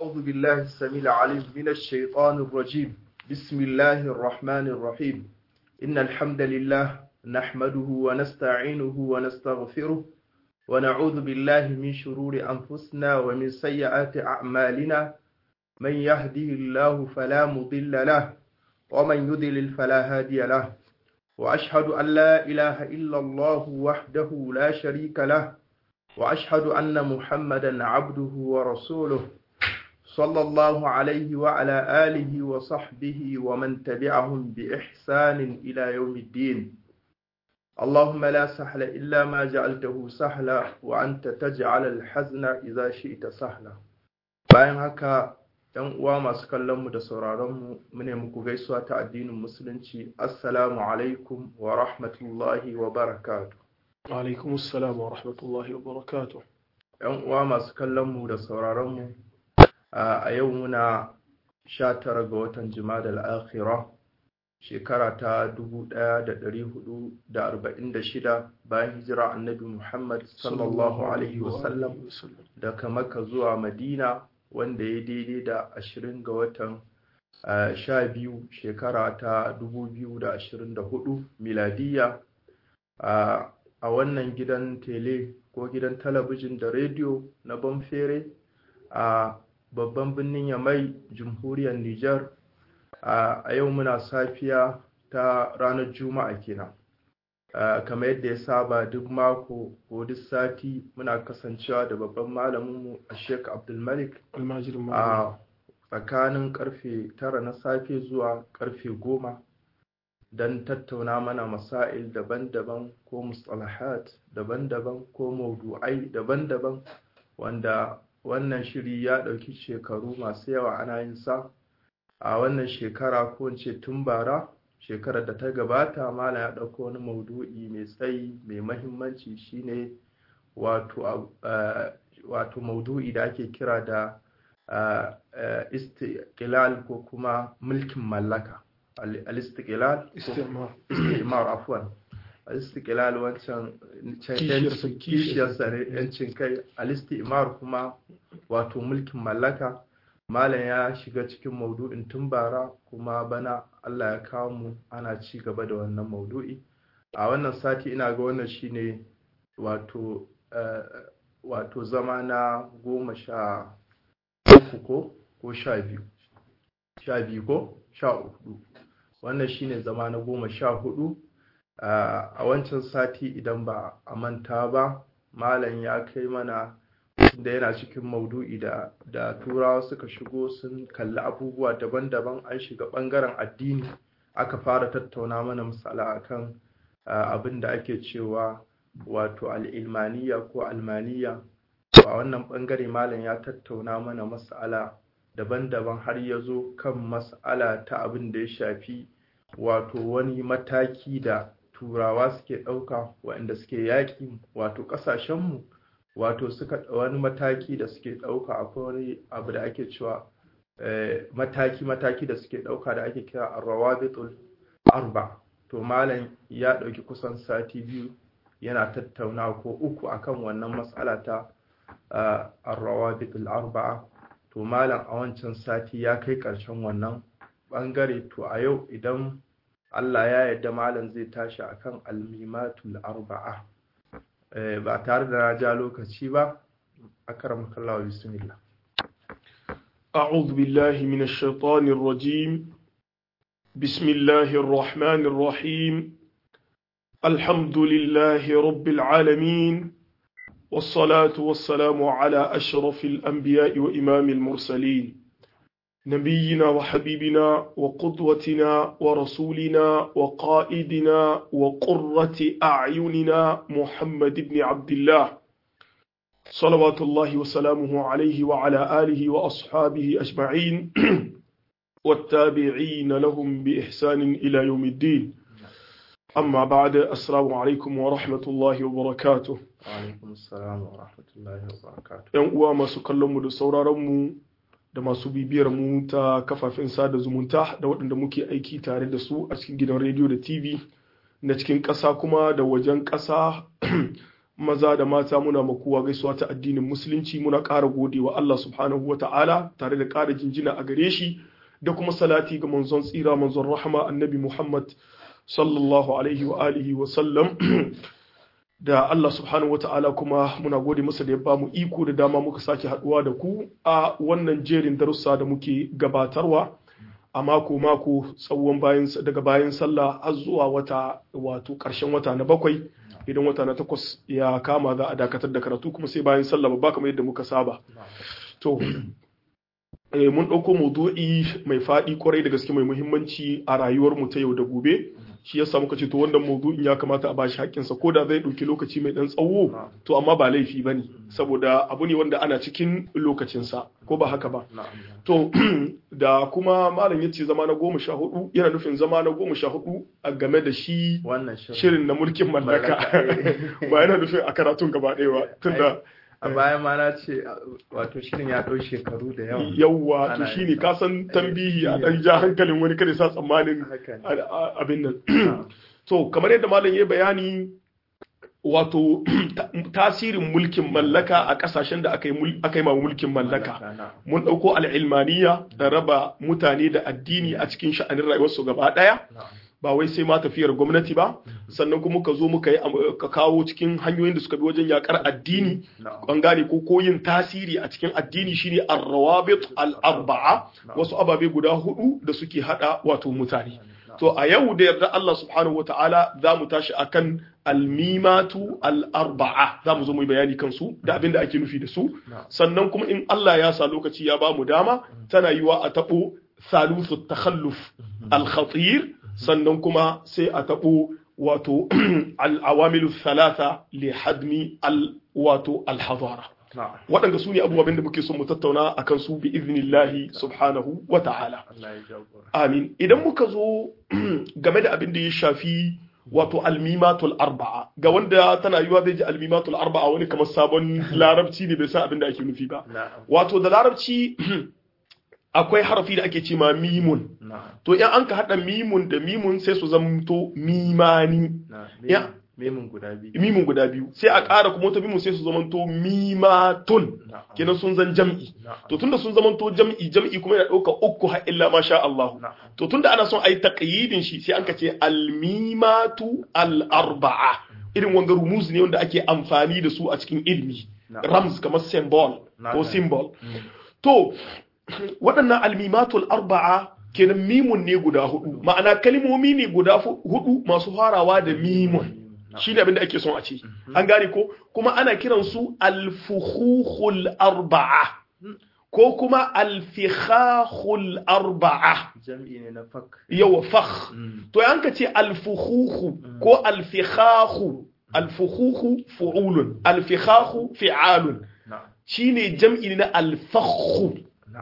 أعوذ بالله السميع العليم من الشيطان الرجيم بسم الله الرحمن الرحيم إن الحمد لله نحمده ونستعينه ونستغفره ونعوذ بالله من شرور أنفسنا ومن سيئات أعمالنا من يهدي الله فلا مضل له ومن يضلل فلا هادي له وأشهد أن لا إله إلا الله وحده لا شريك له وأشهد أن محمدا عبده ورسوله صلى الله عليه وعلى آله وصحبه ومن تبعهم بإحسان إلى يوم الدين اللهم لا سهل إلا ما جعلته سهلا وأنت تجعل الحزن إذا شئت سهلا bayan haka ‘yan uwa masu kallonmu da sauraronmu mune muku gaisuwa ta addinin musulunci assalamu alaikum wa rahmatullahi wa barakatu alaikum assalam wa rahmatullahi wa barakatu ‘yan uwa masu kallonmu da sauraronmu a yau muna 19 ga watan jima'a al-akhirah shekara ta 1446 bayan hijira annabi Muhammad sallallahu alaihi wasallam daga Makka zuwa Madina wanda ya daidai da 20 ga watan sha biyu shekara ta 2024 miladiya a wannan gidan tele ko gidan talabijin da rediyo na Banfere a babban birnin Yamai jamhuriyar Nijar a yau muna safiya ta ranar Juma'a kenan kamar yadda ya saba duk mako ko duk sati muna kasancewa da babban malaminmu a Sheikh Abdulmalik a tsakanin karfe tara na safe zuwa karfe goma don tattauna mana masail daban-daban ko mustalahat daban-daban ko maudu'ai daban-daban wanda wannan shiri ya ɗauki shekaru masu yawa ana yin sa a wannan shekara ko ce tun bara shekarar da ta gabata mala ya ɗauko wani maudu'i mai tsayi mai mahimmanci shine wato wato maudu'i da ake kira da istiqlal ko kuma mulkin mallaka al-istiqlal istimar afwan al-istiqlal wancan kishiyarsa ne yancin kai al-istimar kuma wato mulkin mallaka malam ya shiga cikin maudu'in tun bara kuma bana Allah ya kawo mu ana ci gaba da wannan maudu'i a wannan sati ina ga wannan shine wato wato zama na goma sha uku ko ko sha biyu sha biyu ko sha hudu wannan shine zama na goma sha hudu a wancan sati idan ba a manta ba malam ya kai mana da yana cikin maudu'i da da turawa suka shigo sun kalli abubuwa daban-daban an shiga bangaren addini aka fara tattauna mana misala akan abin da ake cewa wato al'ilmaniya ko almaniya a wannan bangare malam ya tattauna mana mas'ala daban-daban har ya zo kan mas'ala ta abin da ya shafi wato wani mataki da turawa suke ɗauka waɗanda suke yaƙi wato ƙasashenmu wato suka wani mataki da suke ɗauka akwai wani abu da ake cewa mataki-mataki da suke ɗauka da ake kira arrawabitul arba to malam ya ɗauki kusan sati biyu yana tattauna ko uku akan wannan matsala ta arrawabitul arba to malam a wancan sati ya kai ƙarshen wannan ɓangare to a yau idan Allah ya yarda malam zai tashi akan almimatul arba'a ba tare da na ja lokaci ba akramaka Allah bismillah أعوذ بالله من الشيطان الرجيم بسم الله الرحمن الرحيم الحمد لله رب العالمين والصلاة والسلام على أشرف الأنبياء وإمام المرسلين نبينا وحبيبنا وقدوتنا ورسولنا وقائدنا وقرة أعيننا محمد بن عبد الله صلوات الله وسلامه عليه وعلى آله وأصحابه أجمعين والتابعين لهم بإحسان إلى يوم الدين أما بعد السلام عليكم ورحمة الله وبركاته وعليكم السلام ورحمة الله وبركاته ‘Yan uwa masu kallonmu da sauraronmu da masu bibiyar mu ta kafafen sada zumunta da waɗanda muke aiki tare da su a cikin gidan rediyo da TV na cikin ƙasa kuma da wajen ƙasa maza da mata muna makuwa gaisuwa ta addinin musulunci muna ƙara gode wa Allah subhanahu wa ta'ala tare da ƙara jinjina a gare shi da kuma salati ga manzon tsira manzon rahama annabi Muhammad sallallahu alaihi wa alihi wa sallam da Allah subhanahu wa ta'ala kuma muna gode masa da ya ba mu iko da dama muka sake haduwa da ku a wannan jerin darussa da muke gabatarwa a mako mako tsawon bayan daga bayan sallah har zuwa wata wato ƙarshen wata na bakwai idan wata na takwas ya kama za a dakatar da karatu kuma sai bayan sallah babba kamar yadda muka saba to mun ɗauko maudu'i mai faɗi kwarai da gaske mai muhimmanci a rayuwar mu ta yau da gobe shi yasa muka ce to wannan maudu'in ya kamata a bashi haƙƙinsa ko da zai ɗauki lokaci mai ɗan tsawo to amma ba laifi ba ne saboda abu ne wanda ana cikin lokacinsa ko ba haka ba to da kuma malam ya ce zama na goma sha hudu yana nufin zama na goma sha hudu a game da shi shirin na mulkin mallaka ba yana nufin a karatun gaba ɗaya ba tunda a baya ma na ce wato shirin ya ɗau shekaru da yawa yawa to shine ka san tambihi a ɗan ja hankalin wani kada sa tsammanin abin nan to kamar yadda malam ya bayani wato tasirin mulkin mallaka a kasashen da aka yi ma mulkin mallaka mun ɗauko al'ilmaniya da raba mutane da addini a cikin sha'anin rayuwarsu gaba ɗaya ba wai sai ma tafiyar gwamnati ba sannan kuma ka zo muka yi ka kawo cikin hanyoyin da suka bi wajen yakar addini an gane ko koyin tasiri a cikin addini shine ar-rawabit al-arba'a wasu ababe guda hudu da suke hada wato mutane to a yau da yarda Allah subhanahu wataala za mu tashi akan almimatu al-arba'a za mu zo mu yi bayani kansu da abin da ake nufi da su sannan kuma in Allah ya sa lokaci ya ba mu dama tana yiwa a tabo salusu takhalluf al-khatir sannan kuma sai a taɓo wato al'awamilu thalatha li hadmi al wato alhazara waɗanda su ne abubuwan da muke son mu tattauna a kan su bi iznillahi subhanahu wa ta'ala amin idan muka zo game da abin da ya shafi wato almimatul arba'a ga wanda tana yiwa zai ji almimatul arba'a wani kamar sabon larabci ne bai san abin da ake nufi ba wato da larabci akwai harafi da ake ce ma mimun to in an ka haɗa mimun da mimun sai su zamto mimani mimun guda biyu mimun guda biyu sai a ƙara kuma wata mimun sai su zamanto mimatun kenan sun zan jam'i to tunda sun zamanto jam'i jam'i kuma yana ɗauka uku har illa ma sha Allah to tunda ana son a yi taƙayyidin shi sai an ka ce almimatu al-arba'a irin wanga rumuz ne wanda ake amfani da su a cikin ilmi rams kamar symbol ko symbol to waɗannan almimatul arba'a kenan mimun ne guda hudu ma'ana kalmomi ne guda hudu masu farawa da mimun shi ne abinda ake son a ce an gane ko kuma ana kiransu alfuhuhul arba'a ko kuma alfikhahul arba'a jam'i ne na fak yawa fakh to yanka ce alfuhuhu ko alfikhahu alfuhuhu fu'ulun alfikhahu fi'alun shine jam'i na alfakhu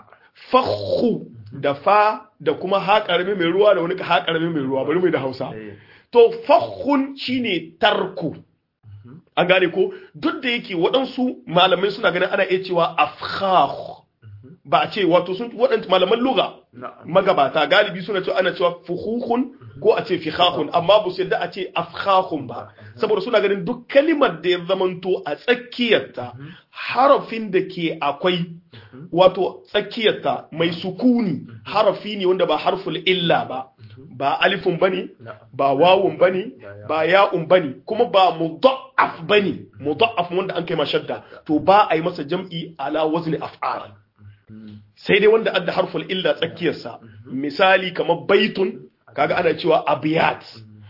fakhu da fa da kuma ha karami mai ruwa da wani ha karami mai ruwa bari mai da Hausa to fakhun shine tarku an gane ko duk da yake waɗansu malamai suna ganin ana iya cewa afkhah ba a ce wato sun waɗanda malaman lugha magabata galibi suna cewa ana cewa fuhuhun ko a ce fikhahun amma ba su yadda a ce afkhahun ba saboda suna ganin duk kalimar da ya zamanto a tsakiyarta harafin da ke akwai wato tsakiyarta mai sukuni harafi ne wanda ba harful illa ba ba alifun bane ba wawun bane ba ya'un bane kuma ba mudha'af bane mudha'af wanda an kai mashadda to ba a yi masa jam'i ala wazni af'al sai dai wanda adda harful illa tsakiyarsa misali kamar baitun kaga ana cewa abiyat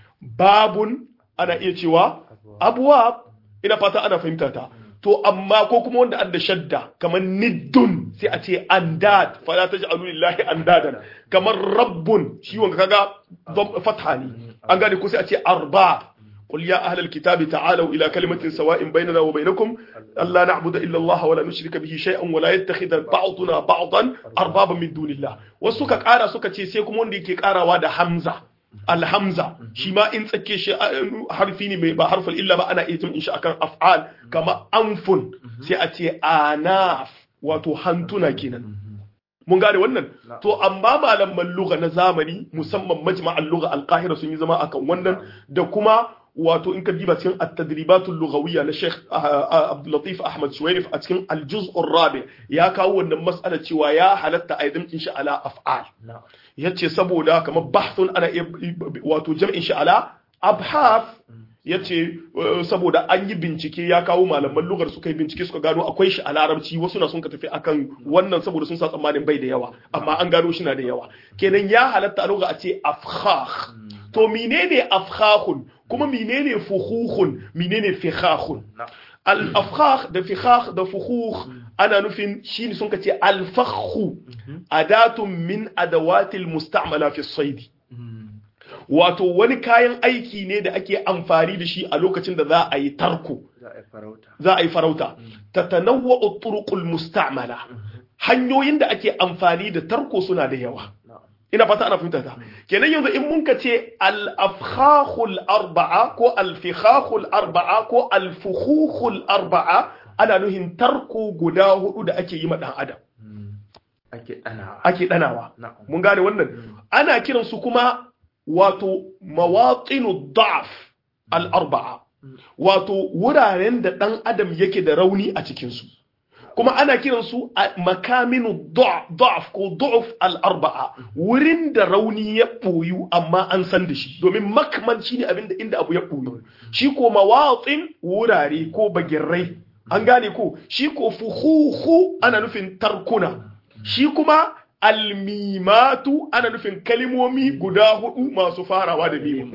babun ana iya cewa abwab ina fata ana fahimta ta to amma ko kuma wanda adda shadda kamar niddun sai a ce andad fala taj'alu lillahi andadan kamar rabbun shi wanda kaga fatha ne an gane ko sai a ce arba قل يا أهل الكتاب تعالوا إلى كلمة سواء بيننا وبينكم ألا نعبد إلا الله ولا نشرك به شيئا ولا يتخذ بعضنا بعضا أربابا من دون الله وسوكا كارا سوكا تي سيكم وندي كي كارا وادا حمزة الحمزة شما إن تكي شيء حرفيني با حرف إلا ما أنا إيتم إن شاء كان أفعال كما أنف سيأتي آناف واتو هنتنا كينا mun gane wannan to amma malaman lugha na zamani musamman majma'an lugha al-qahira sun yi zama akan wannan da kuma wato in ka diba cikin at-tadribatul lughawiyya na Sheikh Abdul Latif Ahmad Shuwairif a cikin al-juz' ar-rabi ya kawo wannan mas'ala cewa ya halatta a yadin shi ala af'al yace saboda kamar bahthun ana wato jam'in shi ala abhath yace saboda an yi bincike ya kawo malaman lugar suka yi bincike suka gano akwai shi a larabci wasu na sun ka tafi akan wannan saboda sun sa tsammanin bai da yawa amma an gano shi na da yawa kenan ya halatta a lugha a ce afkhakh to menene afkhakhun kuma menene fuhukhun menene fikhakhun al afkhakh da fikhakh da fuhukh ana nufin shine sun kace al fakhu adatun min adawatil musta'mala fi sayd wato wani kayan aiki ne da ake amfani da shi a lokacin da za a yi tarko za a yi farauta tatanawwa turuqul musta'mala hanyoyin da ake amfani da tarko suna da yawa ina fata ana fahimta ta kenan yanzu in mun ka ce al-afkhahul arba'a ko al-fikhahul arba'a ko al-fukhukhul arba'a ana nuhin tarko guda hudu da ake yi ma dan adam ake danawa mun gane wannan ana kiran su kuma wato mawaqinu da'af al-arba'a wato wuraren da dan adam yake da rauni a cikin su kuma ana kiran su makaminu da'af ko da'af al-arba'a wurin da rauni ya boyu amma an san da shi domin makman shine abin da inda abu ya boyu shi ko mawatin wurare ko bagirrai an gane ko shi ko fuhuhu ana nufin tarkuna shi kuma almimatu ana nufin kalimomi guda hudu masu farawa da mimu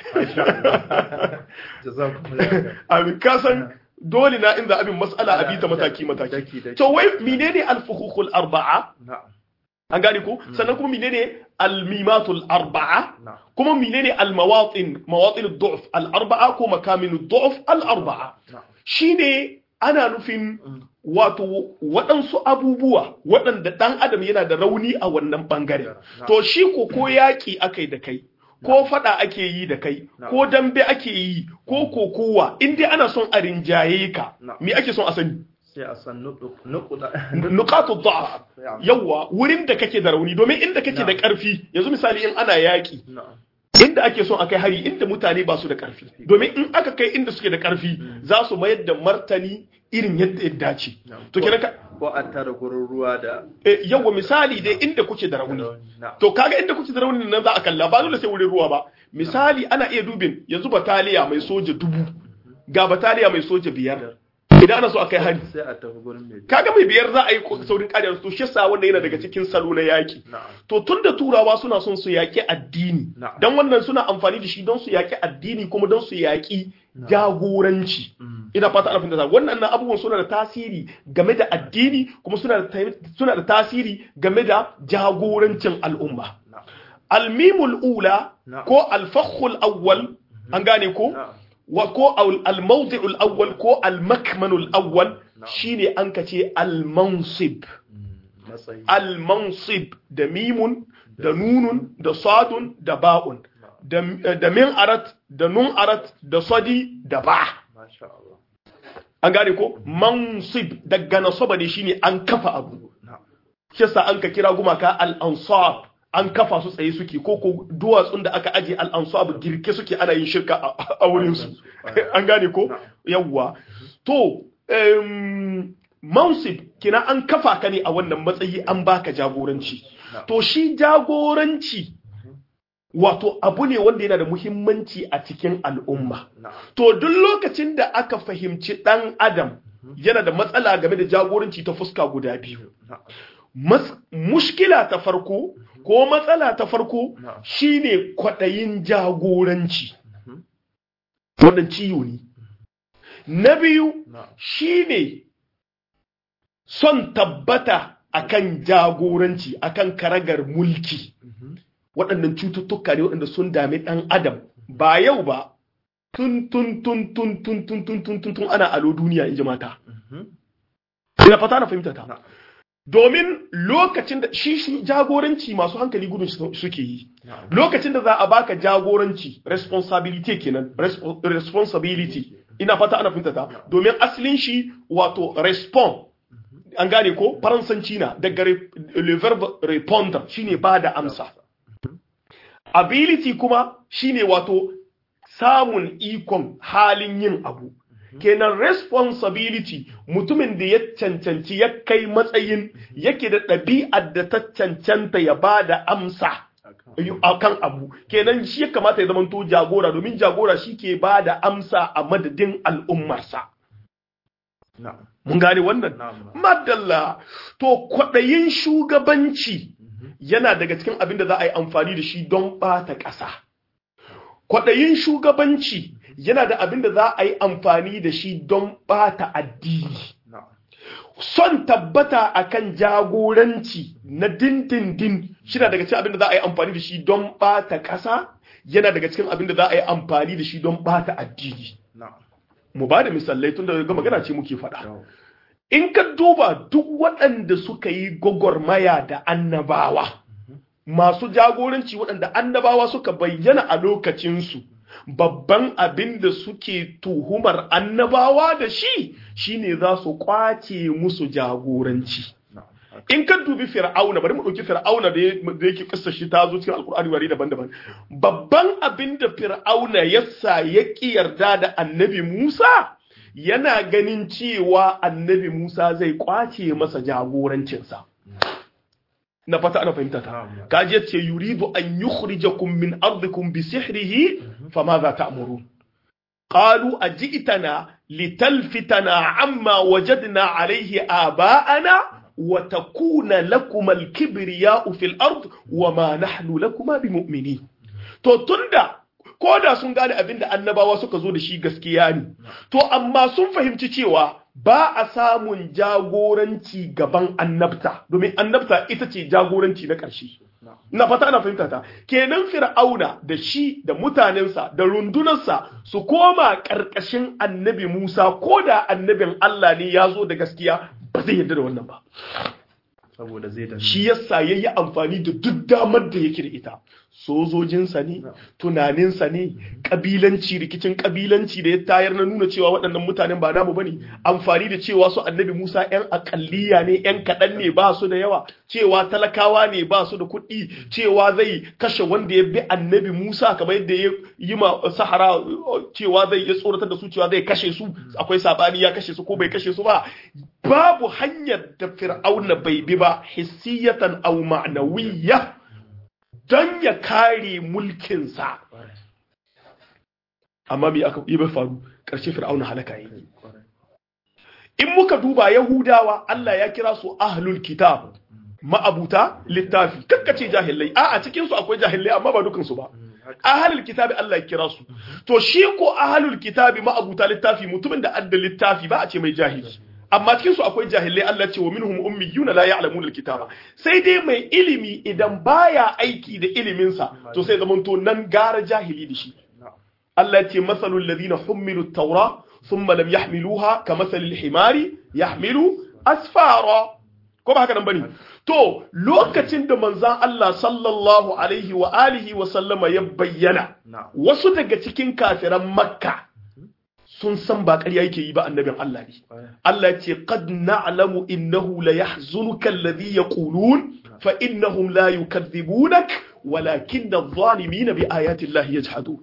abin kasan dole na inda abin mas'ala a bita mataki mataki to wai menene alfuhukul arba'a an gane ko sannan kuma menene almimatul arba'a kuma menene almawatin mawatin du'f al arba'a ko makamin du'f al arba'a shine ana nufin wato waɗansu abubuwa waɗanda ɗan adam yana da rauni a wannan ɓangare to shi ko ko yaƙi aka yi da kai ko faɗa ake yi da kai ko dambe ake yi ko kokowa in dai ana son a rinjaye ka me ake son a sani sai a san nukatu da'af yawa wurin da kake da rauni domin inda kake da ƙarfi yanzu misali in ana yaƙi inda ake son a kai hari inda mutane ba su da ƙarfi domin in aka kai inda suke da ƙarfi za su mayar da martani irin yadda ya dace to kenan ka ko a tara gurin ruwa da yawa misali dai inda kuke da rauni to kaga inda kuke da rauni nan za a kalla ba dole sai wurin ruwa ba misali ana iya dubin yanzu bataliya mai soja dubu ga bataliya mai soja biyar idan ana so a kai hari sai a tafi gurin mai kaga mai biyar za a yi saurin kariya to shi yasa wannan yana daga cikin salo na yaki to tunda turawa suna son su yaki addini dan wannan suna amfani da shi don su yaki addini kuma don su yaki jagoranci ina fata ana fahimta wannan nan abubuwan suna da tasiri game da addini kuma suna da suna da tasiri game da jagorancin al'umma almimul ula ko alfakhul awwal an gane ko wa ko al-mawdi'ul awwal ko al-makmanul awwal shine an kace al-mansib al-mansib da mimun da nunun da sadun da ba'un da min arat da nun arat da sadi da ba an gane ko mansib daga nasaba ne shine an kafa abu kisa an ka kira gumaka al-ansab an kafa su tsaye suke ko ko duwatsun da aka aje al'ansu girke suke ana yin shirka a wurinsu an gane ko yawwa to mansib kina an kafa ka ne a wannan matsayi an baka jagoranci to shi jagoranci wato abu ne wanda yana da muhimmanci a cikin al'umma to duk lokacin da aka fahimci dan adam yana da matsala game da jagoranci ta fuska guda biyu mushkila ta farko ko matsala ta farko shine kwaɗayin jagoranci wannan ciwo ne na biyu shine son tabbata akan jagoranci akan karagar mulki waɗannan cututtuka ne waɗanda sun dami ɗan adam ba yau ba tun tun tun tun tun tun tun tun tun tun ana alo duniya in ji mata ina fata na fahimta ta domin lokacin da shi jagoranci masu hankali gudun suke yi lokacin da za a baka jagoranci responsibility kenan responsibility ina fata ana fahimta ta domin asalin shi wato respond an gane ko faransanci na daga le verbe répondre shine ba da amsa ability kuma shine wato samun ikon halin yin abu kenan responsibility mutumin da ya cancanci ya kai matsayin yake da ɗabi'ar da ta cancanta ya ba da amsa akan abu kenan shi ya kamata ya zamanto jagora domin jagora shi ke ba da amsa a madadin al'ummarsa mun gane wannan madalla to kwaɗayin shugabanci yana daga cikin abin da za a yi amfani da shi don ɓata ƙasa kwaɗayin shugabanci yana da abin da za a yi amfani da shi don ɓata addini son tabbata akan jagoranci na dindindin shi na daga cikin abin da za a yi amfani da shi don ɓata ƙasa yana daga cikin abin da za a yi amfani da shi don ɓata addini mu ba da misalai tun da ga magana ce muke faɗa in ka duba duk waɗanda suka yi gwagwarmaya da annabawa masu jagoranci waɗanda annabawa suka bayyana a lokacinsu babban abin da suke tuhumar annabawa da shi shine za su kwace musu jagoranci in ka dubi fir'auna bari mu ɗauki fir'auna da yake kissa shi ta zo cikin alkur'ani wari daban-daban babban abin da fir'auna ya sa ya ƙi yarda da annabi musa yana ganin cewa annabi musa zai kwace masa jagorancinsa na fata ana fahimta ta kaji yace yuridu an yukhrijakum min ardikum bi sihrihi fama za ta'murun qalu ajitana litalfitana amma wajadna alayhi aba'ana wa takuna lakum al-kibriya'u fil ard wa ma nahnu lakuma bimu'minin to tunda koda sun gane abinda annabawa suka zo da shi gaskiya ne to amma sun fahimci cewa ba a samun jagoranci gaban annabta domin annabta ita ce jagoranci na ƙarshe na fata ana fahimta ta kenan fir'auna da shi da mutanensa da rundunarsa su koma ƙarƙashin annabi musa ko da annabin allah ne ya zo da gaskiya ba zai yarda da wannan ba saboda zai da shi yasa ya yi amfani da duk damar da yake da ita sojojinsa ne tunaninsa ne kabilanci rikicin kabilanci da ya tayar na nuna cewa waɗannan mutanen ba namu bane amfani da cewa su annabi Musa yan akalliya ne yan kaɗan ne ba su da yawa cewa talakawa ne ba su da kuɗi cewa zai kashe wanda ya bi annabi Musa kamar yadda ya yi ma sahara cewa zai ya tsoratar da su cewa zai kashe su akwai sabani ya kashe su ko bai kashe su ba babu hanyar da fir'auna bai bi ba hissiyatan aw ma'nawiyya don ya kare mulkinsa amma me aka yi faru ƙarshe fir'auna halaka yi in muka duba yahudawa Allah ya kira su ahlul kitab ma'abuta littafi kakkace jahilai a a cikin su akwai jahilai amma ba dukan su ba ahlul kitabi Allah ya kira su to shi ko ahlul kitabi ma'abuta littafi mutumin da adda littafi ba a ce mai jahili amma cikin su akwai jahilai Allah ce wa minhum ummiyuna la ya'lamuna alkitaba sai dai mai ilimi idan baya aiki da ilimin sa to sai zaman to nan gara jahili da shi Allah ce masalul ladina hummilu at-taura thumma lam yahmiluha kamathalil himari yahmilu asfara ko ba haka nan bane to lokacin da manzon Allah sallallahu alaihi wa alihi wa sallama ya bayyana wasu daga cikin kafiran makka sun san ba ƙarya yake yi ba annabin Allah ne Allah ya ce qad na'lamu innahu la yahzunuka alladhi yaqulun fa innahum la yukadhibunak walakin adh-dhalimina bi ayati Allah yajhadun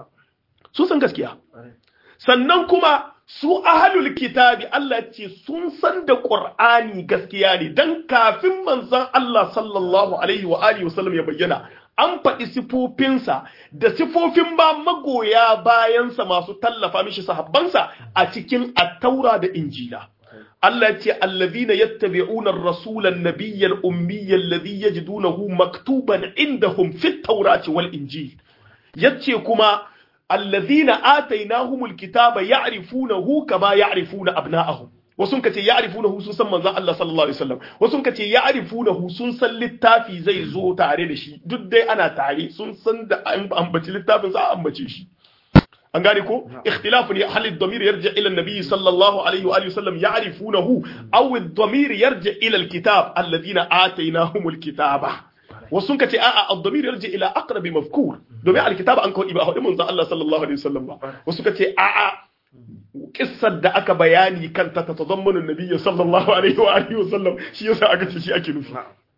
sun san gaskiya sannan kuma su ahlul kitabi Allah ce sun san da Qur'ani gaskiya ne dan kafin manzon Allah sallallahu alaihi wa alihi wasallam ya bayyana an faɗi sifofinsa da sifofin ba magoya bayansa masu tallafa mishi sahabbansa a cikin attaura da injila Allah ce allazina yattabi'una ar-rasula an-nabiyya al-ummiyya alladhi yajidunahu maktuban indahum fit tawrati wal injil yace kuma allazina atainahumul kitaba ya'rifunahu kama ya'rifuna abna'ahum wasu ka ce ya'rifunahu sun san manzon Allah sallallahu alaihi wasallam wasu ka ce ya'rifunahu sun san littafi zai zo tare da shi duk dai ana tare sun san da an ambaci littafin za a ambace shi an gane ko ikhtilafu ne hal ad-damir yarji ila an-nabi sallallahu alaihi wa alihi wasallam ya'rifunahu aw ad-damir yarji ila al-kitab alladhina atainahumul kitaba wasu ka ce a'a ad-damir yarji ila aqrabi mafkur domin al-kitaba an kawai ba hudu manzon Allah sallallahu alaihi wasallam ba wasu ka ce a'a kissar da aka bayani kanta ta tazammanu nabiyyi sallallahu alaihi wa alihi wasallam shi yasa aka ce shi ake nufi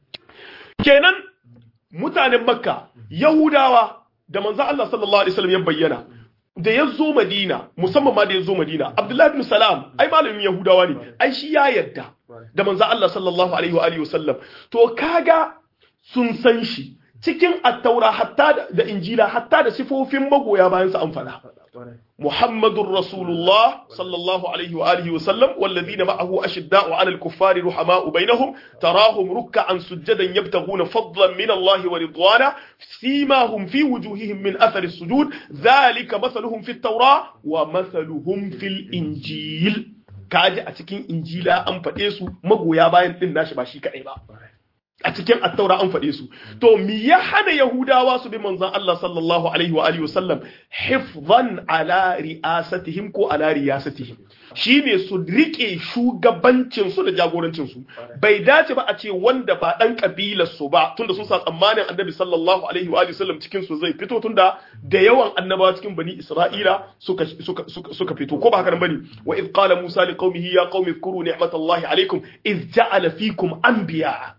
kenan mutanen makka yahudawa da manzo Allah sallallahu alaihi wasallam ya bayyana da ya zo Madina musamman ma da ya zo Madina Abdullahi bin Salam ai malamin Yahudawa ne ai shi ya yarda da manzo Allah sallallahu alaihi wa alihi wasallam to kaga sun san shi cikin attaura hatta da injila hatta da sifofin magoya bayan sa an fada محمد رسول الله صلى الله عليه وآله وسلم والذين معه أشداء على الكفار رحماء بينهم تراهم ركعا سجدا يبتغون فضلا من الله ورضوانا سيماهم في وجوههم من أثر السجود ذلك مثلهم في التوراة ومثلهم في الإنجيل kaji a cikin injila an faɗe su magoya bayan ɗin nashi ba shi kaɗai ba a cikin attaura an faɗe su to mi ya hana yahudawa su bi manzon Allah sallallahu alaihi wa alihi wasallam hifzan ala ri'asatihim ko ala riyasatihim shine su rike shugabancin su da jagorancin su bai dace ba a ce wanda ba dan kabilar su ba tunda sun sa tsammanin annabi sallallahu alaihi wa alihi wasallam cikin su zai fito tunda da yawan annabawa cikin bani isra'ila suka suka suka fito ko ba haka bane wa id qala musa liqaumihi ya qaumi zkuru ni'matallahi alaikum id ja'ala fikum anbiya'a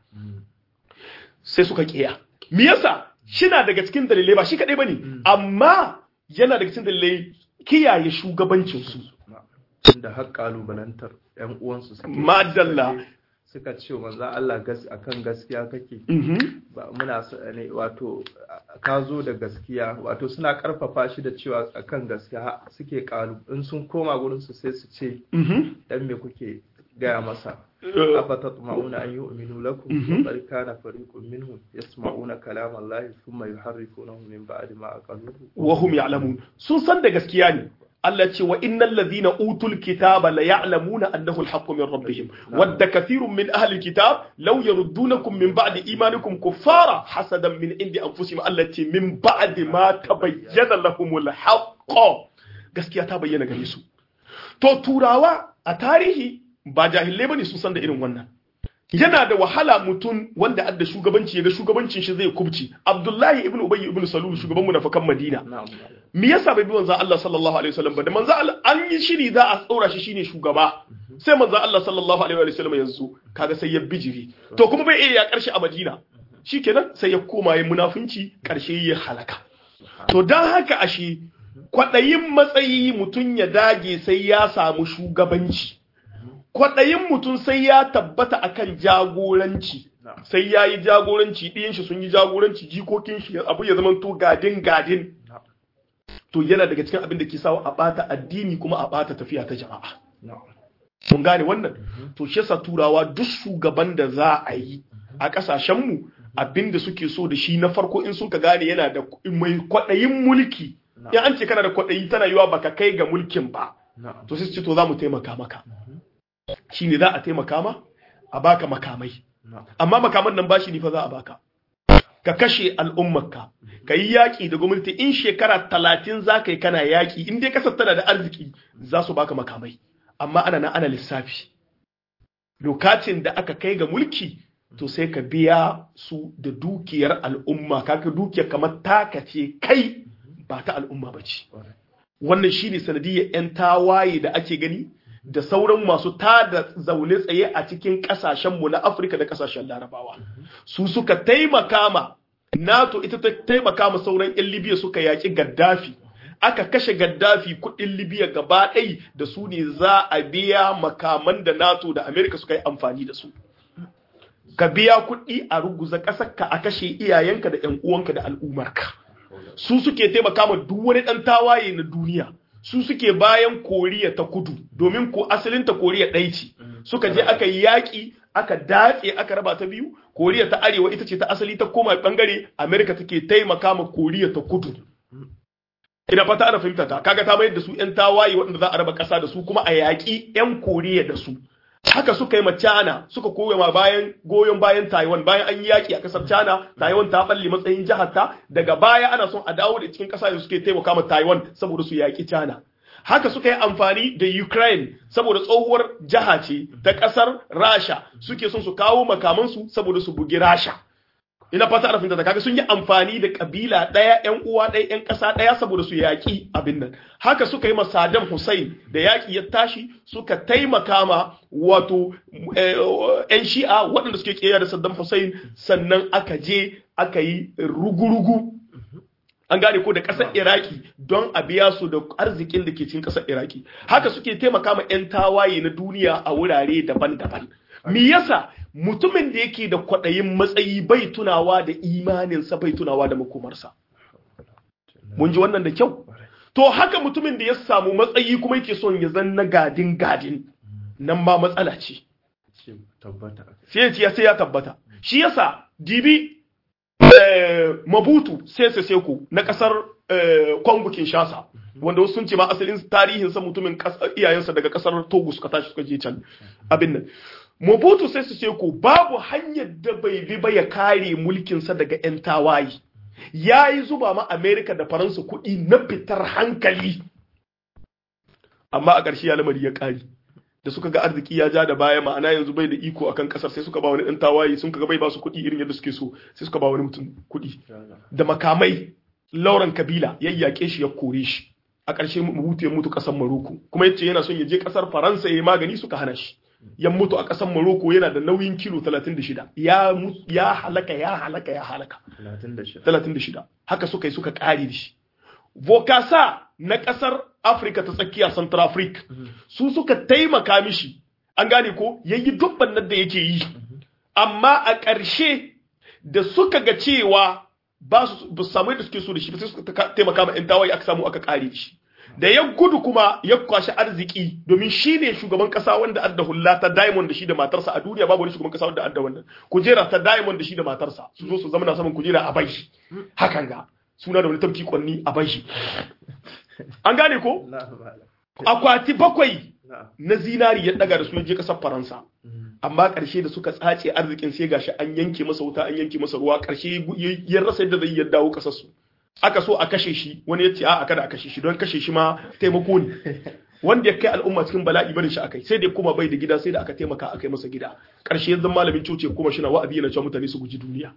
sai suka kiya me yasa shina daga cikin dalilai ba shi kadai bane amma yana daga cikin dalilai kiyaye shugabancin su da har kalubalantar yan uwansu suke madalla suka ce manzo Allah gas akan gaskiya kake ba muna ne wato ka zo da gaskiya wato suna karfafa shi da cewa akan gaskiya suke kalu in sun koma gurin su sai su ce dan me kuke gaya masa أفتطمعون أن يؤمنوا لكم وقد كان فريق منهم يسمعون كلام الله ثم يحرفونه من بعد ما أقلوه وهم يعلمون sun san da gaskiya ne Allah ce wa innal ladhina utul kitaba la ya'lamuna annahu al-haqqu min rabbihim wadda kathirun min ahli al-kitab law yaruddunakum min ba'di imanikum kuffara hasadan min indi anfusihim Allah ce min ba'di ma tabayyana lahum al-haqq gaskiya ta bayyana gare su to turawa a tarihi ba jahilai bane sun san da irin wannan yana da wahala mutum wanda adda shugabanci ya ga shugabancin shi zai kubci Abdullahi ibn Ubay ibn Salul shugaban munafikan Madina me yasa bai bi manzo Allah sallallahu alaihi wasallam ba da manzo Allah an yi shiri za a tsora shi shine shugaba sai manzo Allah sallallahu alaihi wasallam yanzu kaga sai ya bijiri to kuma bai iya ya karshe a Madina shikenan sai ya koma yin munafunci karshe ya halaka to dan haka ashe kwadayin matsayi mutum ya dage sai ya samu shugabanci kwaɗayin mutum sai ya tabbata akan jagoranci sai ya yi jagoranci ɗiyan shi sun yi jagoranci jikokin shi abu ya zama to gadin gadin to yana daga cikin abin da ke sawa a ɓata addini kuma a ɓata tafiya ta jama'a mun gane wannan to shi yasa turawa duk shugaban da za a yi a ƙasashenmu abin da suke so da shi na farko in suka gane yana da mai kwaɗayin mulki in an ce kana da kwaɗayi tana yiwa baka kai ga mulkin ba to sai ce to za mu taimaka maka shine za a taimaka ma a baka makamai amma makaman nan bashi ne fa za a baka ka kashe al'ummarka ka yi yaƙi da gwamnati in shekara talatin za ka yi kana yaƙi in dai kasar tana da arziki za su baka makamai amma ana na ana lissafi lokacin da aka kai ga mulki to sai ka biya su da dukiyar al'umma kaka dukiyar kamar taka ce kai ba ta al'umma ba ce wannan shine sanadiyar 'yan tawaye da ake gani da sauran masu tada zaune tsaye a cikin kasashenmu na Afirka da kasashen Larabawa. Su suka taimaka ma NATO ita ta taimaka ma sauran 'yan Libya suka yaƙi Gaddafi. Aka kashe Gaddafi kuɗin Libya gaba ɗai da su ne za a biya makaman da NATO da Amerika suka yi amfani da su. Ka biya kuɗi a ruguza ƙasarka a kashe iyayenka da 'yan uwanka da al'ummarka. Su suke taimaka ma duk wani ɗan tawaye na duniya. su suke bayan koriya ta kudu domin ko asalinta koriya ɗaya ce suka je aka yi yaƙi aka datse aka raba ta biyu koriya ta arewa ita ce ta asali ta koma bangare amerika take taimaka ma koriya ta kudu ina fata ana fahimta ta kaga ta mayar da su yan tawaye waɗanda za a raba ƙasa da su kuma a yaƙi yan koriya da su haka suka yi ma China suka koya ma bayan goyon bayan Taiwan bayan an yi yaki a kasar China Taiwan ta balle matsayin jihar ta daga baya ana son a dawo da cikin kasa da suke taimaka ma Taiwan saboda su yaki China haka suka yi amfani da Ukraine saboda tsohuwar jiha ce ta kasar Rasha suke son su kawo makamansu saboda su bugi Rasha ina fata ana fahimta kaga sun yi amfani da kabila ɗaya ƴan uwa ɗaya ƴan ƙasa ɗaya saboda su yaƙi abin nan haka suka yi ma Saddam Hussein da yaƙi ya tashi suka taimaka ma wato ƴan shi'a waɗanda suke ƙiyaya da Saddam Hussein sannan aka je aka yi rugurugu an gane ko da ƙasar iraki don a biya su da arzikin da ke cikin ƙasar iraki haka suke taimaka ma 'yan tawaye na duniya a wurare daban-daban me yasa mutumin da yake da kwaɗayin matsayi bai tunawa da imaninsa bai tunawa da makomarsa mun ji wannan da kyau to haka mutumin da ya samu matsayi kuma yake son ya zan na gadin gadin nan ma matsala ce sai ya sai ya tabbata shi yasa dibi mabutu sese seko na kasar kongo kinshasa wanda wasu sun ce ma asalin tarihinsa mutumin iyayensa daga kasar togo suka tashi suka je can abin nan Mobutu sai su ce ko babu hanyar da bai bi ba ya kare mulkinsa daga 'yan tawaye. Ya yi zuba ma Amerika da Faransa kuɗi na fitar hankali. Amma a ƙarshe ya lamari ya ƙari. Da suka ga arziki ya ja da baya ma'ana yanzu bai da iko akan ƙasar sai suka ba wani ɗan tawaye sun ga bai ba su kuɗi irin yadda suke so sai suka ba wani mutum kuɗi. Da makamai Lauren Kabila ya yaƙe shi ya kore shi. A ƙarshe Mobutu ya mutu ƙasar Maroko kuma yace yana son ya je ƙasar Faransa ya yi magani suka hana shi. ya mutu a ƙasar Morocco yana da nauyin kilo 36 ya ya halaka ya halaka ya halaka 36 haka suka yi suka ƙari da shi Vokasa na ƙasar Afirka ta tsakiya Central Africa su suka taimaka mishi an gane ko yayi dubban nan da yake yi amma a ƙarshe da suka ga cewa ba su samu da suke so da shi sai suka taimaka ma 'yan tawaye aka samu aka ƙare da shi da ya gudu kuma ya kwashi arziki domin shi ne shugaban kasa wanda adda hulla ta diamond da shi da matarsa a duniya babu wani shugaban kasa wanda adda wannan kujera ta diamond da shi da matarsa su zo su zama na saman kujera a bai hakan ga suna da wani tafki kwanni a bai an gane ko akwati bakwai na zinari ya daga da su je kasar faransa amma karshe da suka tsace arzikin sai gashi an yanke masa wuta an yanke masa ruwa karshe ya rasa yadda zai ya dawo kasar su aka so a kashe shi wani ya ce a kada a kashe shi don kashe shi ma taimako ne wanda ya kai al'umma cikin bala'i barin shi akai sai da kuma bai da gida sai da aka taimaka aka yi masa gida karshe yanzu malamin coci kuma shi na wa'azi yana cewa mutane su guji duniya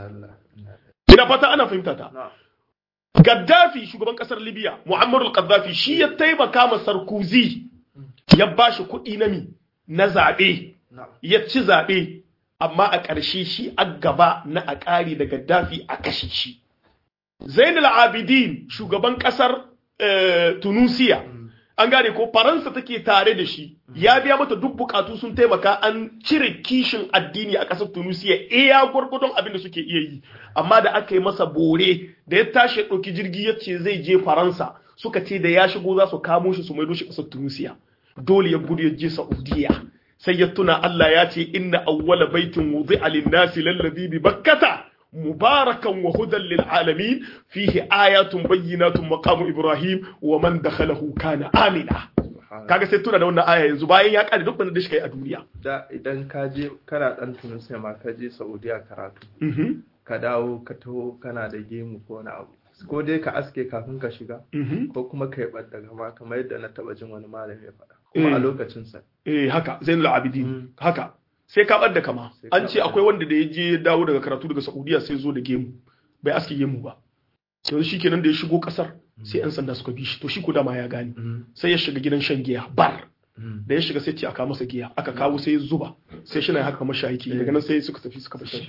ina fata ana fahimta ta Gaddafi shugaban kasar Libya Muammar al-Gaddafi shi ya taimaka ma Sarkozy ya bashi kuɗi na mi na zaɓe ya ci zaɓe amma a ƙarshe shi a gaba na a ƙari da Gaddafi a kashe shi Zainul Abidin shugaban kasar Tunisia an gane ko Faransa take tare da shi ya biya mata duk bukatu sun taimaka an cire kishin addini a kasar Tunisia iya gwargwadon abin da suke iya yi amma da aka yi masa bore da ya tashi ɗauki jirgi ya ce zai je Faransa suka ce da ya shigo za su kamo shi su maido shi kasar Tunisia dole ya gudu ya je Saudiya sai ya tuna Allah ya ce inna awwala baitin wudi'a lin-nasi lalladhi bi bakkata مباركا وهدى للعالمين فيه آيات بينات مقام إبراهيم ومن دخله كان آمنا kaga sai tuna da wannan aya yanzu bayan ya kare duk wanda da shi kai a duniya da idan ka je kana dan Tunisia ma ka je Saudiya karatu ka dawo ka taho kana da gemu ko wani abu ko dai ka aske kafin ka shiga ko kuma ka yi daga ma kamar yadda na taba jin wani malami ya faɗa kuma a lokacin sa eh haka Zainul Abidin haka sai ka bar da kama an ce akwai wanda da ya je dawo daga karatu daga Saudiya sai zo da gemu bai aske gemu ba yanzu shikenan da ya shigo kasar sai yan sanda suka bi shi to shi ko dama ya gane sai ya shiga gidan shan giya bar da ya shiga sai ce aka masa giya aka kawo sai ya zuba sai shi na haka kamar shayiki daga nan sai suka tafi suka bashi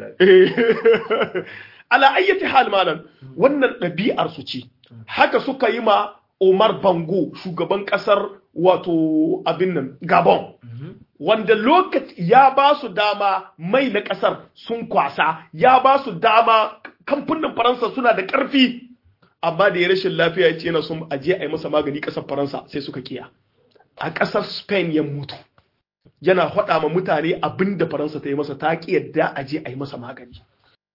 ala ayyati hal malam wannan ɗabi'ar su ce haka suka yi ma Omar Bango shugaban kasar wato abin nan Gabon wanda lokaci ya ba su dama mai na kasar sun kwasa ya ba su dama kamfanin Faransa suna da ƙarfi amma da ya rashin lafiya ya ce yana son aje a yi masa magani ƙasar Faransa sai suka kiya a ƙasar Spain ya mutu yana faɗa ma mutane abin da Faransa ta yi masa ta ki yadda aje a yi masa magani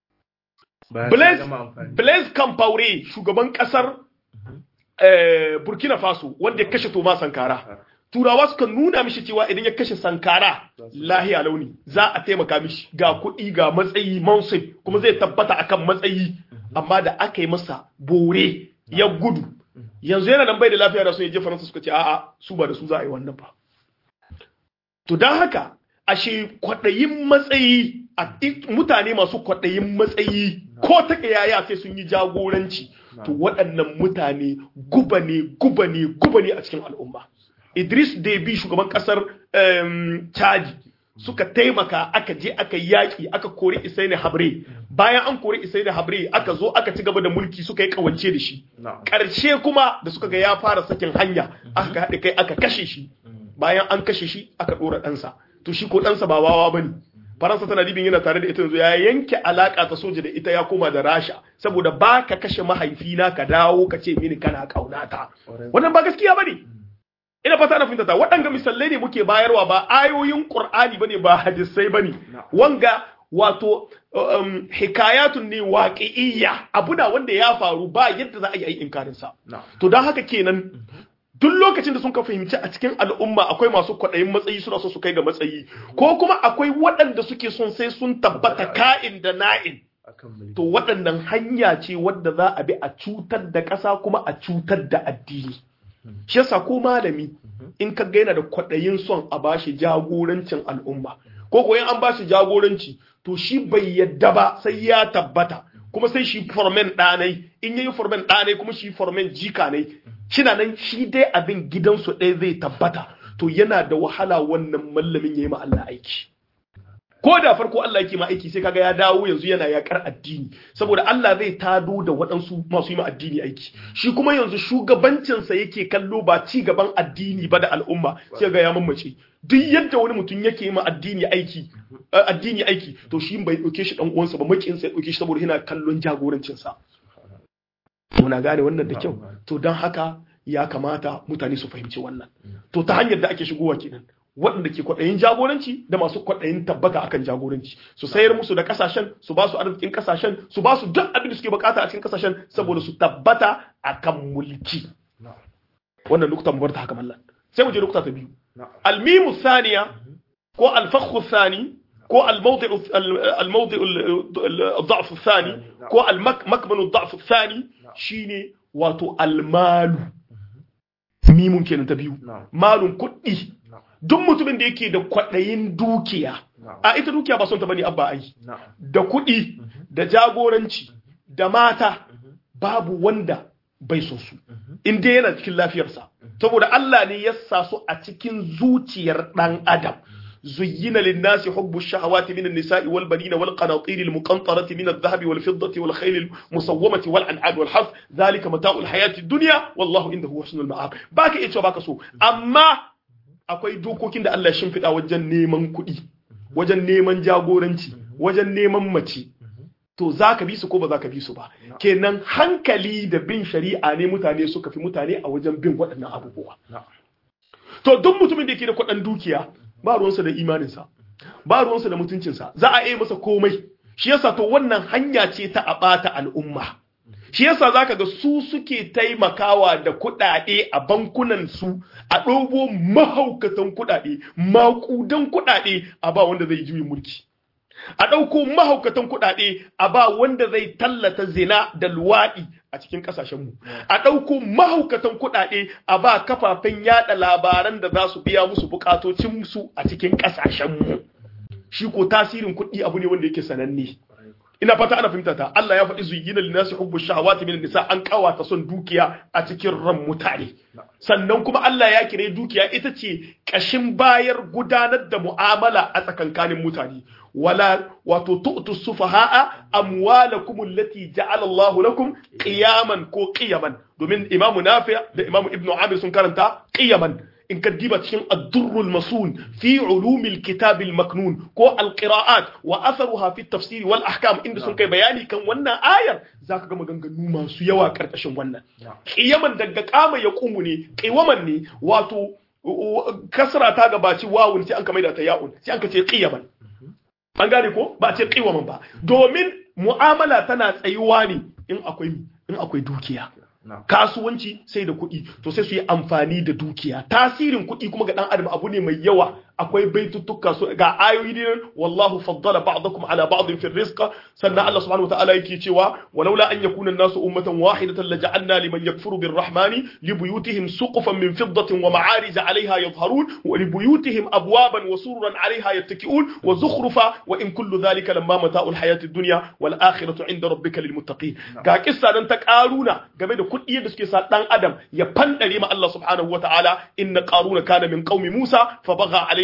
Blaise Compaoré shugaban ƙasar Burkina Faso wanda ya kashe Thomas Sankara. Turawa suka nuna mishi cewa idan ya kashe Sankara lahiya launi za a taimaka mishi ga kuɗi ga matsayi mansib kuma zai tabbata akan matsayi amma da aka yi masa bore ya gudu yanzu yana nan bai da lafiya da sun je Faransa suka ce a'a su ba da su za a yi wannan ba. To don haka ashe kwaɗayin matsayi a mutane masu kwaɗayin matsayi ko ta yaya sai sun yi jagoranci. to waɗannan mutane guba ne guba ne guba ne a cikin al'umma idris debi shugaban ƙasar chadi suka taimaka aka je aka yaƙi aka kori isaini habre bayan an kori isai da habre aka zo aka ci gaba da mulki suka yi kawance da shi karshe kuma da suka ga ya fara sakin hanya aka haɗe kai aka kashe shi bayan an kashe shi aka ɗora ɗansa to shi ko ɗansa ba wawa bane faransa tana dibin yana tare da ita yanzu ya yanke alaka ta soja da ita ya koma da rasha saboda ba ka kashe mahaifina ka dawo ka ce mini kana kaunata wannan ba gaskiya bane ina fata na fahimta ta waɗanga misalai ne muke bayarwa ba ayoyin qur'ani bane ba hadisai bane wanga wato um, hikayatun ne waƙi'iyya abuna wanda ya faru ba yadda za a yi inkarin sa to don haka kenan duk lokacin da sun ka fahimci a cikin al'umma akwai masu kwaɗayin matsayi suna so su kai ga matsayi ko kuma akwai waɗanda suke son sai sun tabbata ka'in da na'in to waɗannan hanya ce wadda za a bi a cutar da ƙasa kuma a cutar da addini shi yasa ko malami in ka gaina da kwaɗayin son a bashi jagorancin al'umma ko ko an bashi jagoranci to shi bai yadda ba sai ya tabbata kuma sai shi formen ɗanai in yayi formen ɗanai kuma shi formen jika ne shina nan shi dai abin gidansu ɗaya zai tabbata to yana da wahala wannan mallamin ya yi ma Allah aiki ko da farko Allah yake ma aiki sai kaga ya dawo yanzu yana yakar addini saboda Allah zai tado da waɗansu masu yi ma addini aiki shi kuma yanzu shugabancinsa yake kallo ba ci gaban addini ba da al'umma sai ga ya mamace duk yadda wani mutum yake yi ma addini aiki addini aiki to shi bai dauke shi dan uwansa ba makinsa ya dauke shi saboda yana kallon jagorancinsa muna gane wannan da kyau to don haka ya kamata mutane su fahimci wannan to ta hanyar da ake shigowa kenan waɗanda ke kwaɗayin jagoranci da masu kwaɗayin tabbata akan jagoranci su sayar musu da kasashen su ba su arzikin kasashen su ba su duk abin da suke bukata a cikin kasashen saboda su tabbata akan mulki wannan nukta mu bar ta haka mallan sai mu je nukta ta biyu almimu saniya ko alfakhu sani ko almawdi almawdi الضعف الثاني ko المكمن الضعف الثاني shine wato almalu mimun kenan ta biyu malun kuɗi duk mutumin da yake da kwaɗayin dukiya a ita dukiya ba son ta bane abba ai da kuɗi da jagoranci da mata babu wanda bai so su in dai yana cikin lafiyarsa saboda Allah ne ya sa su a cikin zuciyar ɗan adam زين للناس حب الشهوات من النساء والبنين والقناطير المقنطرة من الذهب والفضة والخيل المسومة والأنعام والحرث ذلك متاع الحياة الدنيا والله عنده حسن المآب باك إيش باك سو أما akwai dokokin da Allah ya shimfiɗa wajen neman kuɗi wajen neman jagoranci wajen neman mace to za ka bi su ko ba za ka bi su ba kenan hankali da bin shari'a ne mutane suka fi mutane a wajen bin waɗannan abubuwa to duk mutumin da yake da kuɗin dukiya ba ruwansa da imaninsa ba ruwansa da mutuncinsa za a iya masa komai shi yasa to wannan hanya ce ta a ɓata al'umma shi yasa zaka ga su suke taimakawa da kuɗaɗe a bankunan su a ɗobo mahaukatan kuɗaɗe maƙudan kuɗaɗe a ba wanda zai juyin mulki a ɗauko mahaukatan kuɗaɗe a ba wanda zai tallata zina da luwaɗi a cikin ƙasashenmu a ɗauko mahaukatan kuɗaɗe a ba kafafen yaɗa labaran da za su biya musu buƙatocinsu a cikin ƙasashenmu shi ko tasirin kuɗi abu ne wanda yake sananne ina fata ana fahimta ta Allah ya faɗi zuyyina linnasi hubbu shahawati min nisa an kawata son dukiya a cikin ran mutane sannan kuma Allah ya kire dukiya ita ce kashin bayar gudanar da mu'amala a tsakankanin mutane wala wato tu'tu sufaha'a amwalakum allati ja'ala Allah lakum qiyaman ko qiyaman domin Imam Nafi da Imam Ibn Amir sun karanta qiyaman in ka diba cikin ad-durrul masun fi ulumil kitab al-maknun ko al-qira'at wa atharuha fi tafsir wal ahkam inda sun kai bayani kan wannan ayar zaka ga maganganu masu yawa karkashin wannan qiyaman daga kama ya kumu ne qiwaman ne wato kasra ta gabaci wawun sai an ka maida ta ya'un sai an ka ce qiyaman an gane ko ba a ce qiwaman ba domin mu'amala tana tsayuwa ne in akwai in akwai dukiya kasuwanci sai da kuɗi to sai su yi amfani da dukiya tasirin kuɗi kuma ga ɗan adam abu ne mai yawa akwai baituttuka su ga ayoyi ne wallahu faddala ba'dakum ala ba'din fi rizqa sannan Allah subhanahu wa ta'ala yake cewa walaula an yakuna an-nasu ummatan wahidatan laja'alna liman yakfuru birrahmani li buyutihim suqufan min fiddatin wa ma'arij 'alayha yadhharun wa li buyutihim abwaban wa sururan 'alayha yattaki'un wa zukhrufa wa in kullu dhalika lamma mata'ul hayatid dunya wal akhiratu 'inda rabbika lil muttaqin ga kissa dan ta karuna game da kuɗi da suke sa dan adam ya fandare ma Allah subhanahu wa ta'ala inna qaruna kana min qaumi Musa fa bagha alayhi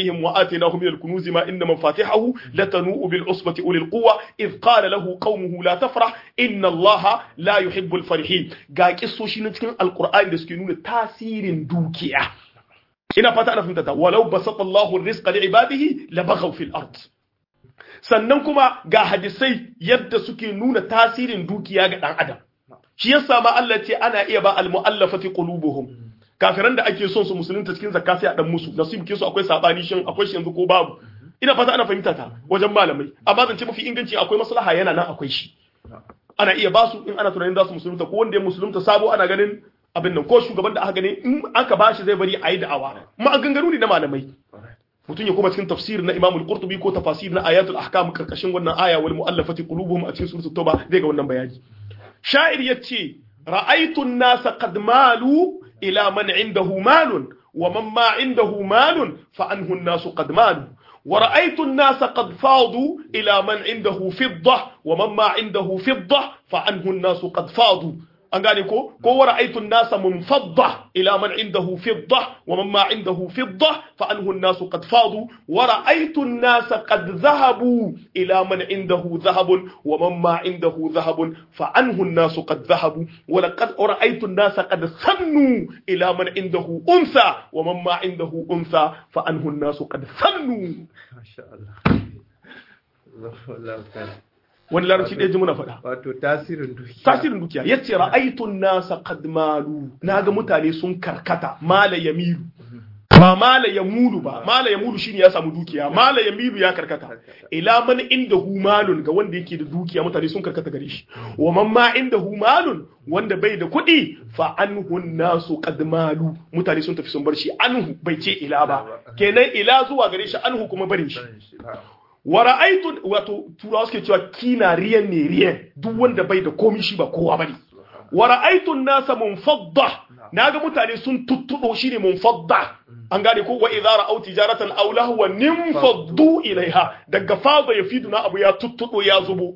عليهم وآتيناه من الكنوز ما إن مفاتحه لتنوء بالعصبة أولي القوة إذ قال له قومه لا تفرح إن الله لا يحب الفرحين قال قصو شي نتكلم القرآن da suke nuna tasirin dukiya ina fata ana fahimta ta walau basata Allahu rizqa li ibadihi labaghaw fil ard sannan kuma ga hadisai yadda suke nuna tasirin dukiya ga dan adam shi yasa ma Allah ce ana iya ba al muallafati qulubuhum kafiran da ake son su musulunta cikin zakka sai a dan musu nasibin su akwai sabani shin akwai shi yanzu ko babu ina fata ana fahimta ta wajen malamai amma zance mafi inganci akwai maslaha yana nan akwai shi ana iya basu in ana tunanin za su musulunta ko wanda ya musulunta sabo ana ganin abin nan ko shugaban da aka gani in aka bashi zai bari a yi da'awa ma ganganu ne na malamai mutum ya kuma cikin tafsir na Imam al-Qurtubi ko tafasir na ayatul ahkam karkashin wannan aya wal mu'allafati qulubuhum a cikin suratul tauba zai ga wannan bayani sha'ir yace ra'aytu an-nasa qad malu ila man indahu malun wa man ma indahu malun fa anhu an-nasu qad malu ورأيت الناس قد فاضوا إلى من عنده فضة ومن ما عنده فضة فعنه الناس قد فاضوا an gane ko ko wa ra'aytu an-nasa munfadda ila man indahu fidda wa man ma indahu fidda fa anhu an-nasu qad fadu wa ra'aytu an-nasa qad dhahabu ila man indahu dhahabun wa man ma indahu dhahabun fa anhu an-nasu qad dhahabu wa laqad ra'aytu an-nasa qad sannu ila man indahu unsa wa man ma indahu unsa fa anhu an-nasu qad sannu masha Allah Allah wani larabci ɗaya ji muna faɗa. Wato tasirin dukiya. Tasirin dukiya. Ya ce ra'aitun nasa qad malu. Na ga mutane sun karkata mala yamilu. Ba mala ya mulu ba, mala ya mulu shine ya samu dukiya, mala ya milu ya karkata. Ila man inda hu malun ga wanda yake da dukiya mutane sun karkata gare shi. Wa man ma inda hu malun wanda bai da kuɗi fa anhu nasu qad malu. Mutane sun tafi sun bar shi anhu bai ce ila ba. Kenan ila zuwa gare shi anhu kuma barin shi. wa ra'aytu wato turawa suke cewa kina riyan ne riyan duk wanda bai da komai shi ba kowa bane wa ra'aytu nasa munfadda naga mutane sun tuttudo shine munfadda an gane ko wa idza ra'aw tijaratan aw lahwa nimfaddu ilaiha daga fada yafidu na abu ya tuttudo ya zubo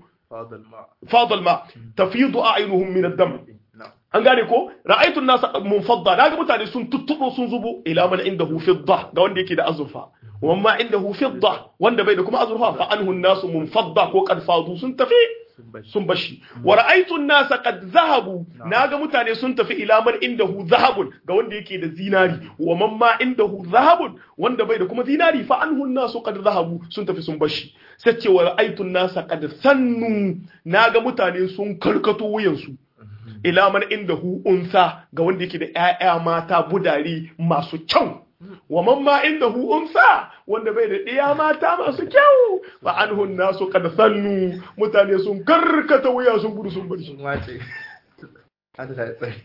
fadal ma tafidu a'yunuhum min ad-dam an gane ko ra'aytu nasa munfadda naga mutane sun tuttudo sun zubo ila man indahu fidda ga wanda yake da azurfa wamma indahu fidda wanda bai da kuma azurfa fa anhu an-nasu munfadda ko qad fadu sun tafi sun bashi wa ra'aytu an-nasa qad zahabu naga mutane sun tafi ila man indahu zahabun ga wanda yake da zinari wa man ma indahu zahabun wanda bai da kuma zinari fa anhu an-nasu qad zahabu sun tafi sun bashi sai ce wa ra'aytu an-nasa qad sannu naga mutane sun karkato wuyansu ila man indahu unsa ga wanda yake da ƴaƴa mata budari masu kyau wa man ma indahu unsa wanda bai da ɗiya mata masu kyau fa anhu nasu qad sannu mutane sun karkata wuya sun gudu sun bar shi wace Allah ya tsare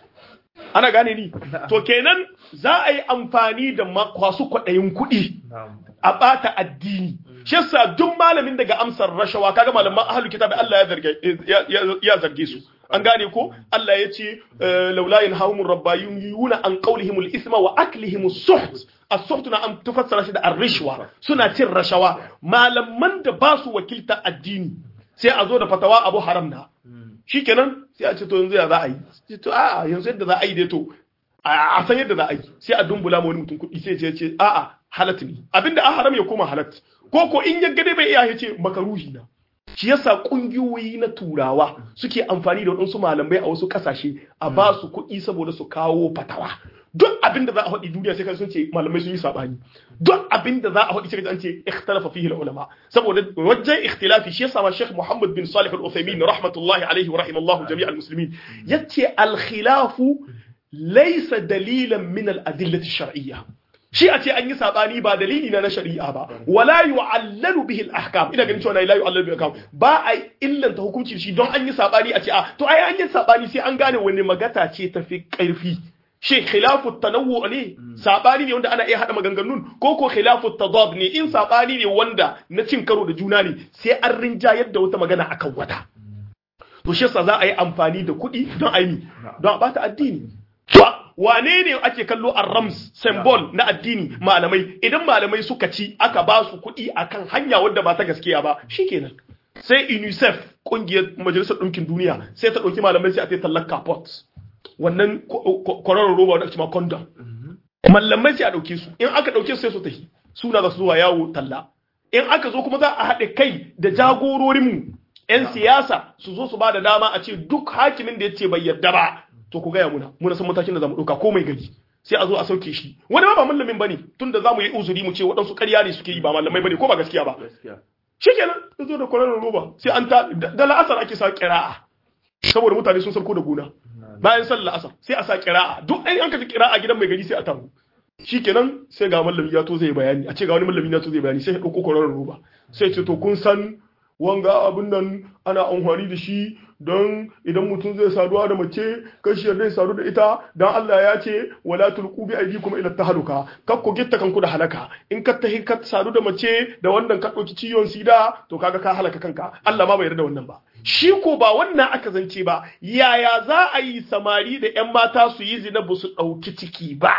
ana gane ni to kenan za a yi amfani da masu kwaɗayin kuɗi a ɓata addini shi yasa duk malamin daga amsar rashawa kaga malaman ahlul kitabi Allah ya zarge ya zarge su an gane ko Allah ya ce laula yanhahumur rabbayuna an qawlihimul isma wa aklihim suht as-suht na an tufassara shi da ar-rishwa suna cin rashawa malaman da ba su wakilta addini sai a zo da fatawa abu haram na shikenan sai a ce to yanzu ya za a yi to a'a yanzu yadda za a yi dai to a san yadda za a yi sai a dumbula ma wani mutum kuɗi sai ya ce a'a halat ne abinda a haram ya koma halat ko ko in ya gade bai iya ya ce makaruhi na shi yasa kungiyoyi na turawa suke amfani da waɗansu malamai a wasu ƙasashe a ba su kuɗi saboda su kawo fatawa duk abin da za a faɗi duniya sai kan sun ce malamai sun yi saɓani duk abin da za a faɗi sai an ce ikhtalafa fihi ulama saboda wajen ikhtilafi shi yasa ma Sheikh Muhammad bin Salih Al-Uthaymeen rahmatullahi alaihi wa rahimallahu jami'al muslimin yace al-khilafu laysa dalilan min al-adillati shar'iyya shi a ce an yi sabani ba dalili na na shari'a ba wala yu'allalu bihi al-ahkam ina ganin cewa la yu'allalu bihi al-ahkam ba a illanta hukunci shi don an yi sabani a ce a to ai an yi sabani sai an gane wani magata ce tafi karfi shi khilafu tanawwu ne sabani ne wanda ana iya hada maganganun ko ko khilafu tadad ne in sabani ne wanda na cin karo da juna ne sai an rinjayar da wata magana akan wata to shi yasa za a yi amfani da kuɗi don a yi don a bata addini wane ne ake kallo a rams symbol na addini malamai idan malamai suka ci aka ba su kuɗi akan hanya wadda ba ta gaskiya ba shikenan sai unicef kungiyar majalisar ɗinkin duniya sai ta ɗauki malamai sai a ta tallar kapot wannan kwararar roba wadda ake ma condom malamai sai a ɗauke su in aka ɗauke su sai su tafi suna za su zuwa yawo talla in aka zo kuma za a haɗe kai da jagororinmu 'yan siyasa su zo su ba da dama a ce duk hakimin da ya ce bai yarda ba to ku gaya muna muna san matakin da za mu ɗauka ko mai gari sai a zo a sauke shi wani ma ba mallamin bane tunda za mu yi uzuri mu ce waɗansu ƙarya ne suke yi ba mallamai bane ko ba gaskiya ba shikenan ya zo da kwararar roba sai an ta da la'asar ake sa ƙira'a saboda mutane sun sauko da gona bayan sallar la'asar sai a sa ƙira'a duk ɗan an ka ji ƙira'a gidan mai gari sai a taru shikenan sai ga mallami ya to zai bayani a ce ga wani mallami ya to zai bayani sai ya ɗauko kwararar roba sai ce to kun san wanga abin nan ana amfani da shi don idan mutum zai saduwa da mace kashi yarda ya sadu da ita don Allah ya ce wala tulqu bi aydikum ila tahluka kak ku gitta kanku da halaka in ka tahi ka sadu da mace da wannan ka dauki ciwon sida to kaga ka halaka kanka Allah ma bai yarda wannan ba shi ko ba wannan aka zance ba yaya za a yi samari da yan mata su yi zina ba su dauki ciki ba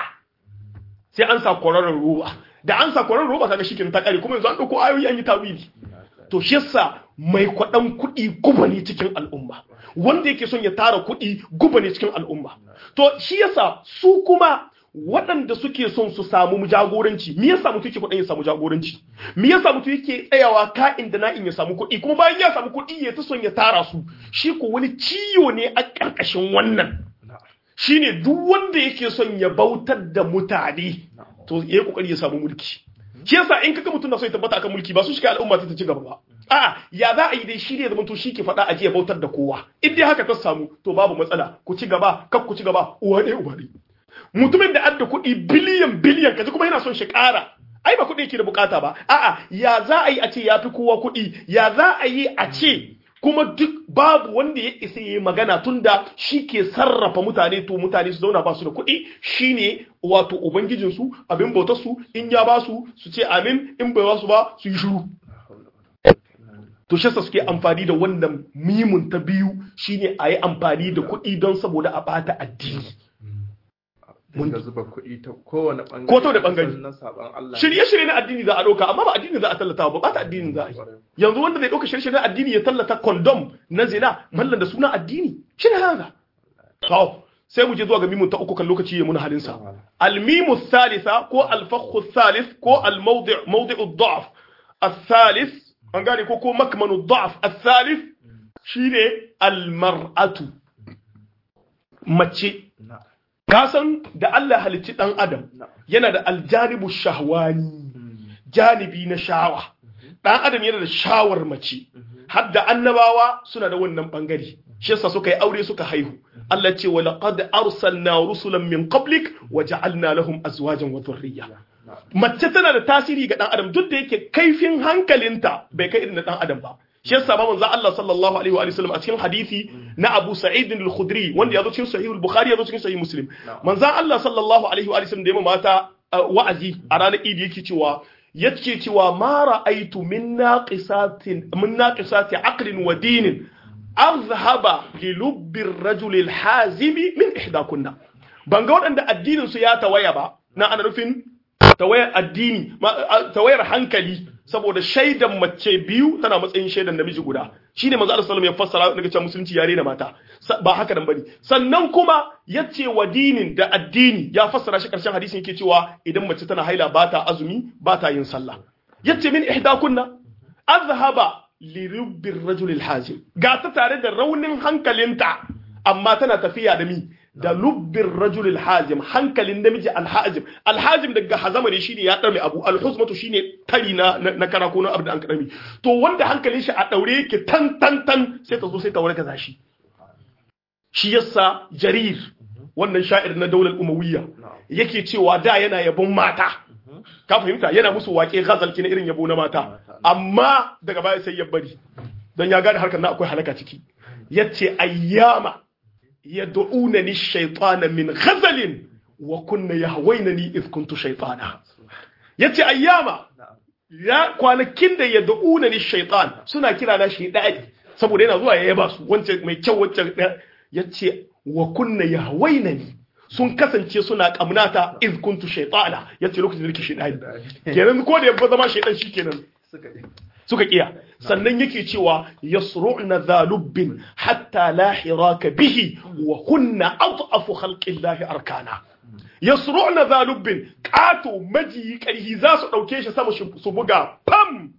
sai an sa kwararar ruwa da an sa kwararar ruwa kaga shikin ta kare kuma yanzu an dauko ayoyi an yi tawili to shi yasa mai kwaɗan kuɗi guba ne cikin al'umma wanda yake son ya tara kuɗi guba ne cikin al'umma to shi yasa su kuma waɗanda suke son su samu jagoranci me yasa mutum yake kwaɗan ya samu jagoranci me yasa mutum yake tsayawa ka'in da na'in ya samu kuɗi kuma bayan ya samu kuɗi ya ta son ya tara su shi ko wani ciwo ne a ƙarƙashin wannan shine duk wanda yake son ya bautar da mutane to ya yi ƙoƙari ya samu mulki shi yasa in kaga mutum na so ya tabbata akan mulki ba su shi al'umma ta ci gaba ba a'a ya za a yi dai shi ne zaman to shi ke faɗa a jiya bautar da kowa in dai haka ta samu to babu matsala ku ci gaba kar ku ci gaba uwa ɗaya uba ɗaya mutumin da adda kuɗi biliyan biliyan kaji kuma yana son shi ƙara ai ba kuɗi yake da bukata ba a'a ya za a yi a ce ya fi kowa kuɗi ya za a yi a ce kuma duk babu wanda ya isa yi magana tunda shi ke sarrafa mutane to mutane su zauna ba su da kuɗi shine wato ubangijinsu abin bautarsu in ya ba su su ce amin in bai ba su ba su yi shiru to shi suke amfani da wannan mimun ta biyu shine a yi amfani da kuɗi don saboda a bata addini mun zuba kuɗi ta kowane ɓangare ko ta da ɓangare na saban Allah shirye-shirye na addini za a ɗauka amma ba addini za a tallata ba ba ta addini za a yi yanzu wanda zai ɗauka shirye-shirye na addini ya tallata condom na zina mallan da suna addini shi ne haka to sai mu je zuwa ga mimun ta uku kan lokaci ya muna halin sa al-mimu thalitha ko al-fakhu thalith ko al-mawdi' mawdi'u ad-da'f al-thalith an gane ko ko makmanu ad-da'f al-thalith shine al-mar'atu mace kasan da Allah halicci ɗan adam yana da aljanibu shahwani janibi na shawa ɗan adam yana da shawar mace har da annabawa suna da wannan ɓangare shi yasa suka yi aure suka haihu Allah ce wa laqad arsalna rusulan min qablik wa ja'alna lahum azwajan wa dhurriyya mace tana da tasiri ga ɗan adam duk da yake kaifin hankalinta bai kai irin na ɗan adam ba shi yasa ba manzo Allah sallallahu alaihi wa sallam a cikin hadisi na Abu Sa'id al-Khudri wanda ya zo cikin Sahih al-Bukhari ya zo cikin Sahih Muslim manzo Allah sallallahu alaihi wa sallam da ya mata wa'azi a ranar Eid yake cewa yace cewa ma ra'aitu min naqisatin min naqisati aqlin wa dinin azhaba li lubbi ar-rajul al-hazim min ihdakunna ban ga waɗanda addinin su ya tawaya ba na ana nufin tawayar addini tawayar hankali saboda shaidan mace biyu tana matsayin shaidan namiji guda shine manzo Allah sallallahu alaihi wasallam ya fassara daga cewa musulunci yare da mata ba haka nan bane sannan kuma yace wa dinin da addini ya fassara shi karshen hadisin yake cewa idan mace tana haila ba ta azumi ba ta yin sallah yace min ihdakunna azhaba li rubbir rajul alhazim ga ta tare da raunin hankalinta amma tana tafiya da mi da lubbin rajulil hazim hankalin namiji alhazim alhazim daga hazama ne shine ya dame abu alhuzmatu shine tari na na kara ko na abu da an kadami to wanda hankalin shi a daure yake tan tan tan sai ta zo sai ta warka zashi shi yasa jarir wannan sha'ir na daular umawiyya yake cewa da yana yabon mata ka fahimta yana musu waƙe ghazal na irin yabo na mata amma daga baya sai ya bari dan ya gane harkar na akwai halaka ciki yace ayyama yad'unani shaytana min ghazalin wa kunna yahwaynani idh kuntu shaytana yace ayyama ya kwanakin da yad'unani shaytan suna kira na shaydani saboda yana zuwa ya yaba su wancan mai kyau wancan yace wa kunna yahwaynani sun kasance suna kamnata idh kuntu shaytana yace lokacin da nake shaydani kenan ko da yabba zama shaydan shikenan suka kiya sannan yake cewa yasru'na dhalubbin hatta la hiraka bihi wa hunna adhafu khalqillahi arkana yasru'na dhalubbin qato maji karhi za su dauke shi sama su buga pam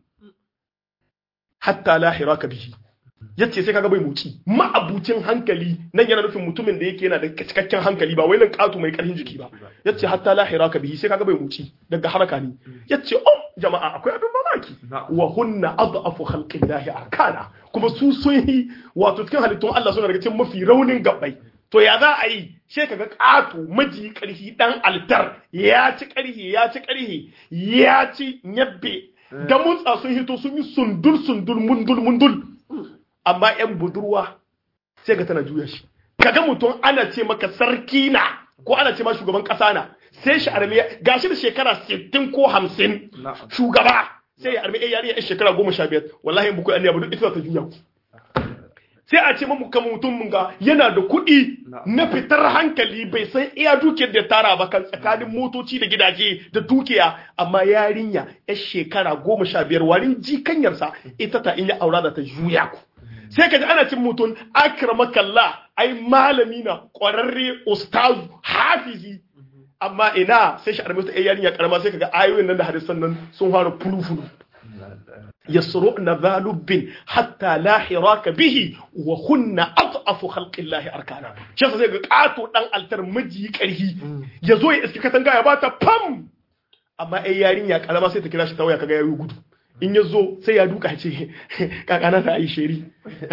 hatta la hiraka bihi yace sai kaga bai muci ma'abucin hankali nan yana nufin mutumin da yake yana da cikakken hankali ba wai nan katu mai karfin jiki ba yace hatta la hiraka bihi sai kaga bai muci daga haraka ne yace oh jama'a akwai abin mamaki wa hunna adhafu khalqillahi arkana kuma su sun yi wato cikin halittun Allah suna daga cikin mafi raunin gabbai to ya za a yi sai kaga katu maji karhi dan altar ya ci karhi ya ci karhi ya ci nyabbe da mutsa sun hito sun yi sundul sundul mundul mundul amma yan budurwa sai ga tana juya shi kaga mutum ana ce maka sarki na ko ana ce ma shugaban kasa na sai shi arme gashi da shekara 60 ko 50 shugaba sai ya arme ya yariya yan shekara 15 wallahi in buku anniya ba duk ita ta juya ku sai a ce mamu kamar mutum mun ga yana da kuɗi na fitar hankali bai san iya dukiyar da tara ba kan tsakanin motoci da gidaje da dukiya amma yarinya yar shekara goma sha biyar warin jikanyarsa ita ta in ya aura da ta juya ku sai ka ji ana cin mutum akramakallah ai malami na ƙwararre ustazu hafizi amma ina sai shi armista ai yarinya karama sai kaga ayoyin nan da hadisan nan sun fara fulufulu yasru'na dhalubbin hatta la hiraka bihi wa hunna adhafu khalqillahi arkana shi sai ga kato dan altar miji karhi yazo ya iska katanga ya bata pam amma ai yarinya karama sai ta kira shi ta waya kaga yayi gudu in ya zo sai ya duka ce kakana ta yi sheri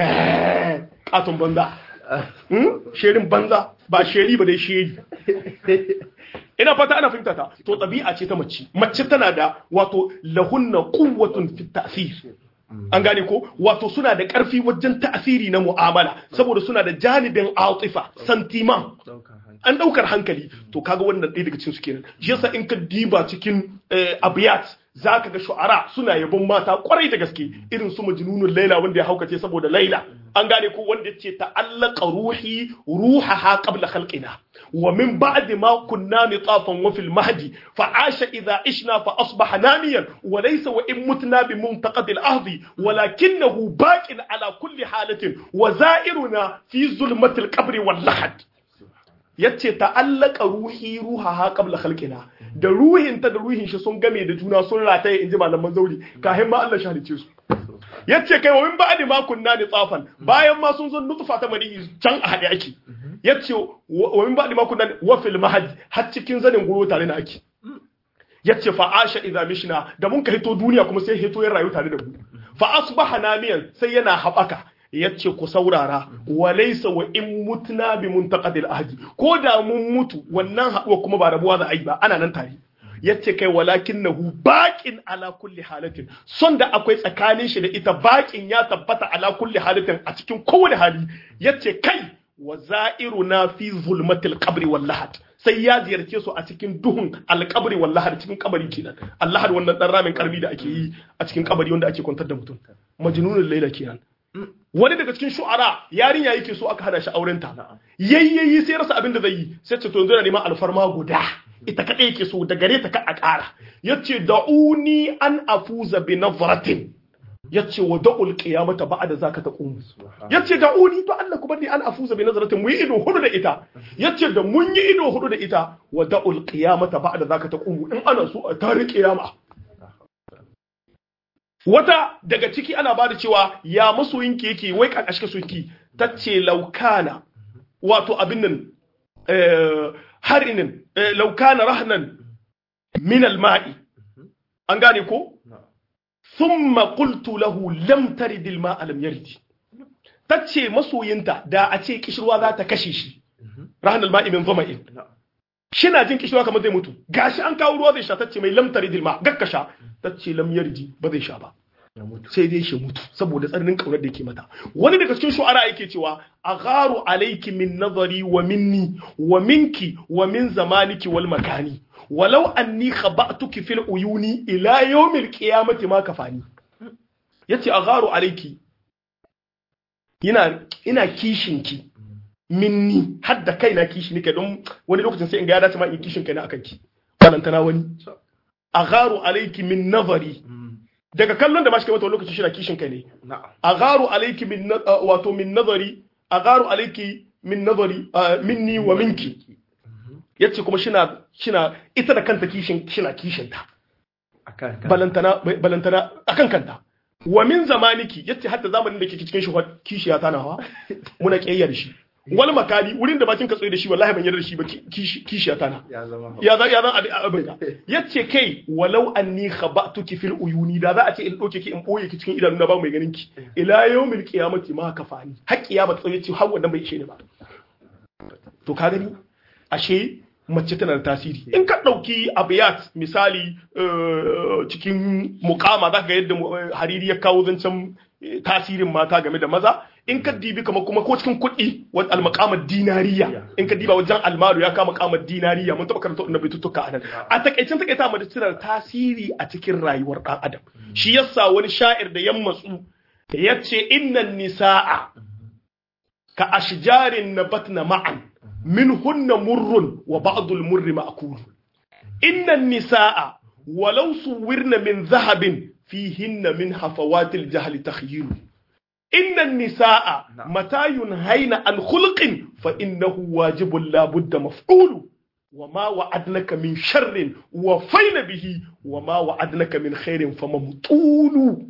katon banza sherin banza ba sheri ba dai sheri ina fata ana fahimta ta to ɗabi'a ce ta mace mace tana da wato lahunna quwwatun fi ta'sir an gane ko wato suna da ƙarfi wajen ta'asiri na mu'amala saboda suna da janibin atifa santima an ɗaukar hankali to kaga wannan ɗaya daga cikin su kenan shi yasa in ka diba cikin abiyat za ka ga shu'ara suna yabon mata kwarai da gaske irin su majnunul laila wanda ya haukace saboda laila an gane ko wanda ce ta'allaqa ruhi ruhaha qabla khalqina wa min ba'di ma kunna nitafan wa fil mahdi fa asha idha ishna fa asbaha namiyan wa laysa wa in mutna bi muntaqad al ahdi walakinahu baqin ala kulli halatin wa za'iruna fi zulmatil qabri wal lahad yace ta'allaka ruhi ruhaha qabla khalqina da ruhinta da ruhin shi sun game da juna sun rataye inji malaman zauri kahin ma Allah shalice su yace kai wa min ba'di ma kunna ni tsafan bayan ma sun zo nutfa ta mani can a hade ake yace wa min ba'di ma kunna wa fil mahad har cikin zanin guro tare na ake yace fa asha idza mishna da mun ka hito duniya kuma sai hito ya rayu tare da mu fa asbaha namiyan sai yana habaka yace ku saurara walaysa wa in mutna bi muntaqadil ahdi ko da mun mutu wannan haduwa kuma ba rabuwa za a yi ba ana nan tare yace kai walakinahu baqin ala kulli halatin son da akwai tsakanin shi da ita baqin ya tabbata ala kulli halatin a cikin kowane hali yace kai wa za'iruna fi zulmatil qabri wal lahad sai ya ziyarce su a cikin duhun alkabari wal lahad cikin kabari kenan allahad wannan dan ramin karbi da ake yi a cikin kabari wanda ake kwantar da mutum majnunul laila kenan wani daga cikin shu'ara yarinya yake so aka hada shi auren ta yayyayi sai rasa abin da zai yi sai ce to yanzu na neman alfarma guda ita kadai yake so da gare ta ka a ƙara yace da'uni an afuza bi nazratin yace wa da'ul qiyamata ba'da zaka taqum yace da'uni to Allah ku bani an afuza bi nazratin mu yi ido hudu da ita yace da mun yi ido hudu da ita wa da'ul qiyamata ba'da zaka taqum in ana so a tare qiyama wata daga ciki ana ba da cewa ya masoyinki yake wai kan ashka soyinki tace laukana wato abin nan harinin laukana rahnan min alma'i an gane ko thumma qultu lahu lam tarid alma'a lam yardi tace masoyinta da a ce kishirwa za ta kashe shi rahnan alma'i min dhama'in shina jin kishirwa kamar zai mutu gashi an kawo ruwa zai sha tace mai lam tarid alma gakkasha tace lam yardi ba zai sha ba sai dai shi mutu saboda tsananin kaunar da yake mata wani daga cikin shu'ara yake cewa agharu alayki min nazari wa minni wa minki wa min zamaniki wal makani walau anni khaba'tuki fil uyuni ila yawmil qiyamati ma kafani yace agharu alayki ina ina kishinki minni har da kaina kishi nake don wani lokacin sai in ga ya dace ma in kishin kaina akan ki balantana wani agharu alayki min nazari daga kallon da ma shi mata lokaci shi na kishin kai ne agharu alayki min wato min nazari agharu alayki min nazari minni wa minki yace kuma shina shina ita da kanta kishin shina kishin ta balantana balantana akan kanta wa min zamaniki yace hatta zamanin da kike cikin shi kishiya ta nawa muna kiyayya da shi wal makali wurin da bakin ka tsaye da shi wallahi ban yarda da shi ba kishiya ta na ya zama ya zan abin ka yace kai walau anni khabatuki fil uyuni da za a ce in doke ki in boye ki cikin idanu na ba mai ganin ki ila yawmil qiyamati ma kafani har kiyama tsaye ce har wannan bai ishe ni ba to ka gani ashe mace tana da tasiri in ka ɗauki abiyat misali cikin mukama za ga yadda hariri ya kawo zancen tasirin mata game da maza in ka dibi kamar kuma ko cikin kuɗi wani almakamar dinariya in ka diba wajen almaru ya kama kamar dinariya mun taɓa karanta wannan baitutuka a nan a takaicin takaita mace tana da tasiri a cikin rayuwar ɗan adam shi yasa wani sha'ir da yan matsu ya ce innan nisa'a ka ashjarin nabatna ma'an منهن مر وبعض المر مأكول إن النساء ولو صورن من ذهب فيهن من حفوات الجهل تخيل إن النساء متى ينهين عن خلق فإنه واجب لا بد مفعول وما وعدنك من شر وفين به وما وعدنك من خير فممطول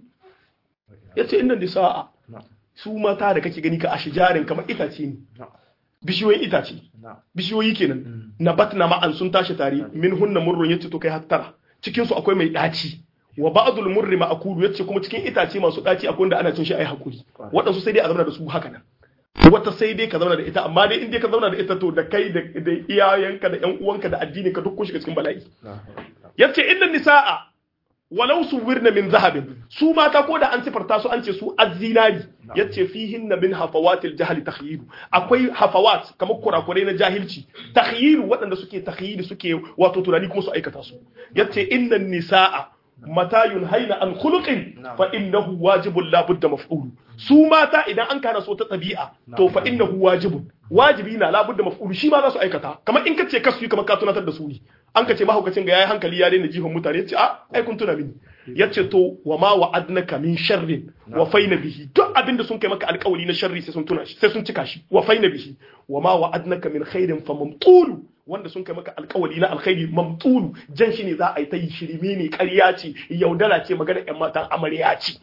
yace inna nisa'a su mata da kake gani ka ashijarin kamar itace ne bishiyoyin itace bishiyoyi kenan na batna ma'an sun tashi tare min hunna murrun yace to kai hattara cikin su akwai mai daci wa ba'dul murri ma'kulu yace kuma cikin itace masu daci akwai wanda ana cin shi ai hakuri waɗansu sai dai a zauna da su haka nan wata sai dai ka zauna da ita amma dai in dai ka zauna da ita to da kai da iyayenka da ƴan uwanka da addinin ka duk kun shiga cikin bala'i yace inna nisaa walau su wirna min zahabin su mata ko da an sifarta su an ce su azzinari yace fihinna min hafawatil jahli takhyilu akwai hafawat kamar kurakurai na jahilci takhyilu waɗanda suke takhyili suke wato tunani kuma su aikata su yace innan nisaa mata yunhaina an khuluqin fa innahu wajibun la budda maf'ul su mata idan an kana so ta tabi'a to fa innahu wajibun wajibi na la budda maf'ul shi ma za su aikata kamar in kace kasu kamar ka tunatar da su ne an ka ce mahaukacin ga yayi hankali ya daina jihon mutane yace a ai kun tuna mini yace to wa ma wa'adnaka min sharrin wa faina bihi duk abin da sun kai maka alƙawari na sharri sai sun tuna shi sai sun cika shi wa faina bihi wa ma wa'adnaka min khairin fa mamtulu wanda sun kai maka alƙawari na alkhairi mamtulu jan shi ne za a yi ta yi shirme ne ƙarya ce yaudara ce magana ƴan matan amarya ce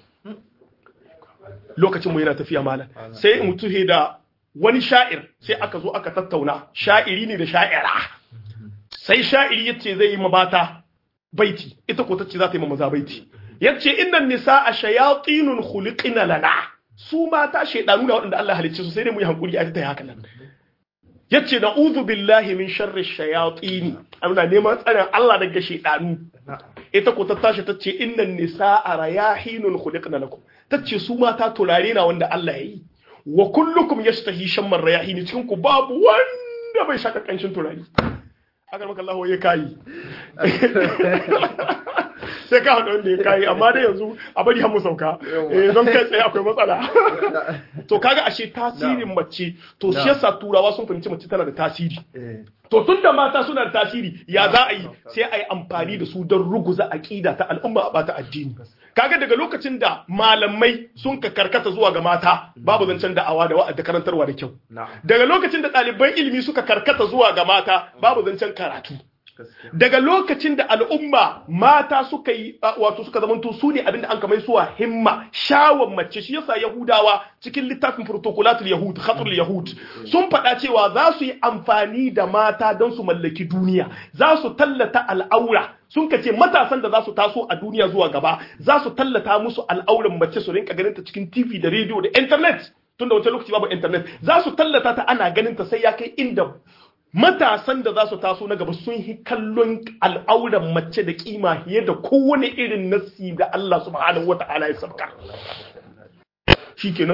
lokacin mu yana tafiya malam sai mutuhe da wani sha'ir sai aka zo aka tattauna sha'iri ne da sha'ira sai sha'iri yace zai yi mabata baiti ita ko tace za ta yi ma maza baiti yace innan nisaa shayatinun khuliqina lana su mata shaydanu da waɗanda Allah halicce su sai dai mu yi hankuri a ta haka nan yace na'udhu billahi min sharri shayatini ana neman tsarin Allah daga shaydanu ita ko ta tashi tace innan nisaa rayahinun khuliqna lakum tace su mata turare na wanda Allah ya yi wa kullukum yashtahi shamman rayahini cikin ku babu wanda bai shaka kanshin turare agar maka Allah ya kayi sai ka haɗa wanda ya kayi amma dai yanzu a bari mu sauka don kai tsaye akwai matsala to kaga ashe tasirin mace to shi yasa turawa sun fahimci mace tana da tasiri to tun da mata suna da tasiri ya za a yi sai a yi amfani da su don ruguza aƙida ta al'umma a bata addini kaga daga lokacin da malamai sun ka karkata zuwa ga mata babu zancen da'awa da wa'ad da karantarwa da kyau daga lokacin da ɗaliban ilimi suka karkata zuwa ga mata babu zancen karatu daga lokacin da al'umma mata suka yi wato suka zamanto su ne abinda an kamar suwa himma shawon mace shi yasa yahudawa cikin littafin protocolatul yahud khatul yahud sun faɗa cewa za su yi amfani da mata don su mallaki duniya za su tallata al'aura sun ka ce matasan da za su taso a duniya zuwa gaba za su tallata musu al'auran mace su rinka ganin ta cikin tv da rediyo da internet tunda wancan lokaci babu internet za su tallata ta ana ganin ta sai ya kai inda matasan da za su taso na gaba sun yi kallon al'auran mace da kima fiye da kowane irin nassi da Allah subhanahu wata'ala ya sabka shikenan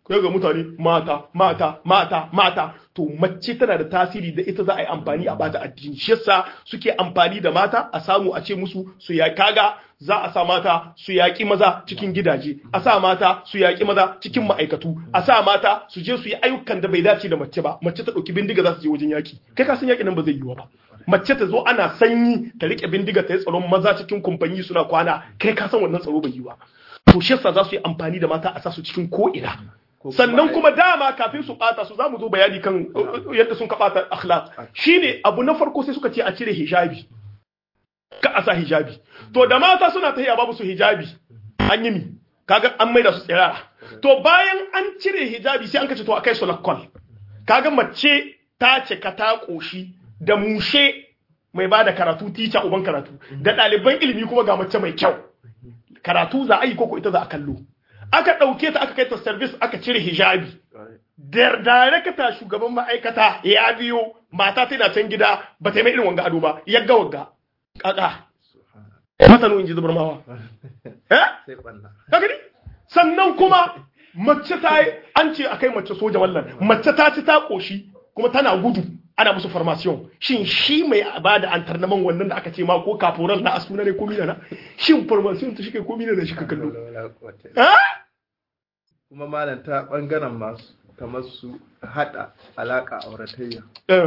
kai ga mutane mata mata mata mata to mace tana da tasiri da ita za a yi amfani a bata addini shi yasa suke amfani da mata a samu a ce musu su ya kaga za a sa mata su yaƙi maza cikin gidaje a sa mata su yaƙi maza cikin ma'aikatu a sa mata su je su yi ayyukan da bai dace da mace ba mace ta ɗauki bindiga za su je wajen yaƙi kai ka san yaƙi nan ba zai yiwu ba mace ta zo ana sanyi ta riƙe bindiga ta yi tsaron maza cikin kumfanyi suna kwana kai ka san wannan tsaro bai yiwu ba to shi yasa za su yi amfani da mata a sa su cikin ko ina sannan kuma dama kafin su bata su zamu zo bayani kan yadda sun bata akhlaq shine abu na farko sai suka ce a cire hijabi ka a sa hijabi to da mata suna tahiya babu su hijabi an yi mi kaga an maida su tsirara to bayan an cire hijabi sai an kace to akai su lakkol kaga mace ta cika ta koshi da mushe mai bada karatu tica uban karatu da ɗaliban ilimi kuma ga mace mai kyau karatu za a yi koko ita za a kallo aka ɗauke ta aka kai ta service aka cire hijabi da darakta shugaban ma'aikata ya biyo mata tana can gida ba ta yi mai irin wanga ado ba yagga wagga kaka masanu in ji zubar mawa eh gani sannan kuma mace ta yi an ce akai mace soja wallan mace ta ci ta koshi kuma tana gudu ana musu formation shin shi mai ba da antarnaman wannan da aka ce ma ko kaforal na asuna ne ko mina na shin formation ta shike ko mina da shi ka kallo kuma malam ta bangaren masu kamar su hada alaka auratayya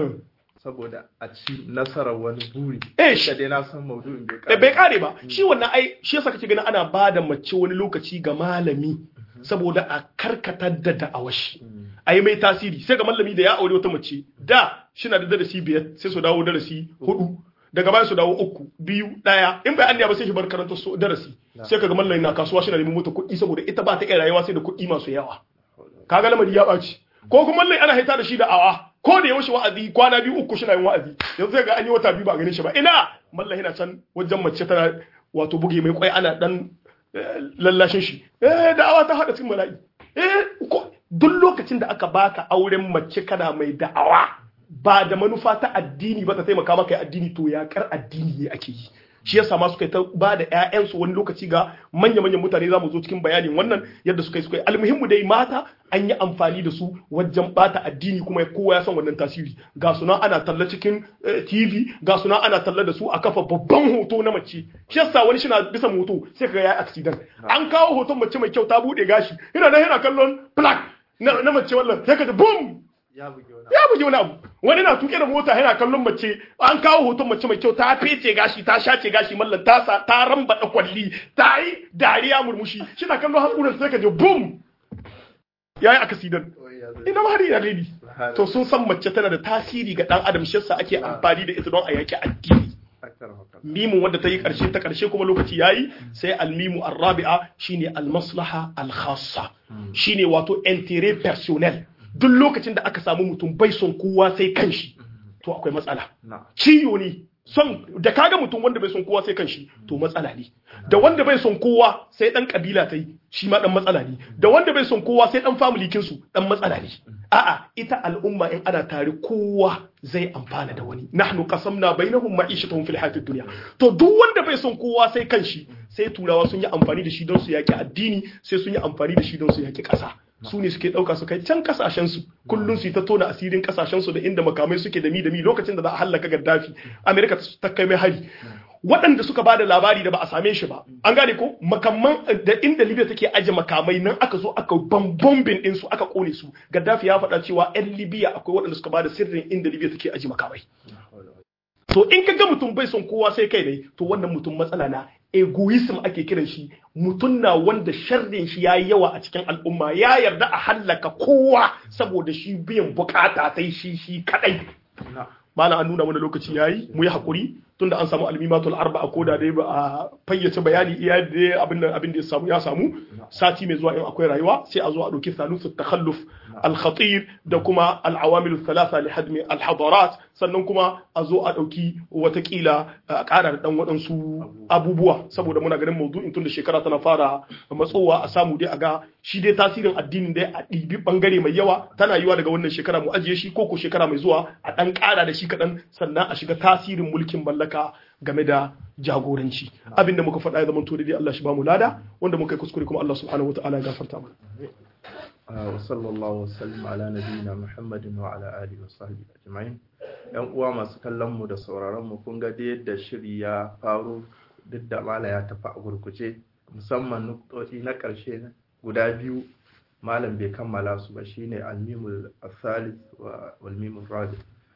saboda a ci nasarar wani buri eh shi dai na san maudu'in bai Eh, kare bai kare ba shi wannan ai shi yasa kake ganin ana ba da mace wani lokaci ga malami saboda a karkatar da da'awar shi a yi mai tasiri sai ga malami da ya aure wata mace da shi na da darasi biyar sai su dawo darasi hudu daga baya su dawo uku biyu daya in bai anniya ba sai shi bar karanta su darasi sai kaga malami na kasuwa shi na neman mota kuɗi saboda ita ba ta iya rayuwa sai da kuɗi masu yawa kaga lamari ya ɓaci ko kuma malami ana haita da shi da awa ko da yaushe wa'azi kwana biyu uku shi na yin wa'azi yanzu sai ga an yi wata biyu ba a ganin shi ba ina malami na can wajen mace tana wato buge mai kwai ana dan eh, lallashin shi eh da'awa ta hada cikin bala'i eh ko- duk lokacin da aka baka auren mace kana mai da'awa ba da manufa ta addini ba ta taimaka maka yi addini to yakar addini ne ake yi shi yasa ma suka yi ta ba da ƴaƴansu wani lokaci ga manya-manyan mutane za mu zo cikin bayanin wannan yadda suka yi suka yi almuhimmu dai mata an yi amfani da su wajen bata addini kuma kowa ya san wannan tasiri ga suna ana talla cikin eh, TV ga suna ana talla da su a kafa babban hoto na mace shi yasa wani shi na bisa moto sai kaga ya accident an kawo hoton mace mai kyau ta bude gashi yana nan yana kallon plaque na, na mace wallan sai ka ji boom ya buge wani ya buge wani abu wani na tuke da mota yana kallon mace an kawo hoton mace mai kyau ta fece gashi ta shace gashi mallan ta sa ta ramba da kwalli ta yi dariya murmushi shi na kallon hakuran sai ka je boom yayi akasidan Wai ya zai- ina ma har ina lady Subhanallah. to sun san mace tana da tasiri ga dan adam shi yasa ake amfani da ita don a yaki addini Aktar haka. mimun wadda ta yi karshe ta karshe kuma lokaci yayi sai almimu arrabi'a shine almaslaha alkhassa shine wato intérêt personnel duk lokacin da aka samu mutum bai son kowa sai kanshi to akwai matsala Na. ciyo ne son da kaga mutum wanda bai son kowa sai kanshi to matsala ne da wanda bai son kowa sai dan kabila ta yi shi ma dan matsala ne da wanda bai son kowa sai dan family kinsu dan matsala ne a'a ita al'umma in ana tare kowa zai amfana da wani nahnu qasamna bainahum ma'ishatuhum fil hayatid dunya to duk wanda bai son kowa sai kanshi sai turawa sun yi amfani da shi don su yaki addini sai sun yi amfani da shi don su yaki kasa su ne suke ɗauka su kai can kasashensu kullum su yi ta tona asirin kasashensu da inda makamai suke da mi da mi lokacin da za a hallaka gaddafi amerika ta kai mai hari waɗanda suka ba da labari da ba a same shi ba an gane ko makamman da inda libya take aje makamai nan aka zo aka bambombin ɗinsu aka kone su gaddafi ya faɗa cewa 'yan libya akwai waɗanda suka ba da sirrin inda libya take aje makamai to in ka ga mutum bai son kowa sai kai ne to wannan mutum matsala na egoism ake kiran shi mutum na wanda sharrin shi ya yi yawa a cikin al'umma ya yarda a hallaka kowa saboda shi biyan bukata sai shi shi kadai Na. malam an nuna mana lokaci yayi mu yi hakuri tunda an samu almimatul arba'a ko da dai ba a fayyace bayani iya da abin da abin da ya samu ya samu sati mai zuwa in akwai rayuwa sai a zo a dauki salusu takhalluf al-khatir da kuma al-awamil thalatha li hadmi al-hadarat sannan kuma a zo a dauki watakila a ƙara da dan waɗansu abubuwa saboda muna ganin maudu'in tunda shekara tana fara matsowa a samu dai a ga shi dai tasirin addinin dai a ɗibi bangare mai yawa tana yiwa daga wannan shekara mu ajiye shi ko ko shekara mai zuwa a ɗan ƙara da shi kaɗan sannan a shiga tasirin mulkin mallaka game da jagoranci abin da muka faɗa ya zama to dai Allah shi ba mu lada wanda muka yi kuskure kuma Allah subhanahu wa ta'ala ya gafarta mana wa sallallahu wasallam ala nabiyina muhammadin wa ala alihi wa sahbihi ajma'in yan uwa masu kallon mu da sauraron mu kun ga da yadda shiri ya faru duk da mala ya tafi a gurguje musamman nuktoti na ƙarshe guda biyu malam bai kammala su ba shine almimul asalis wa walmimul rabi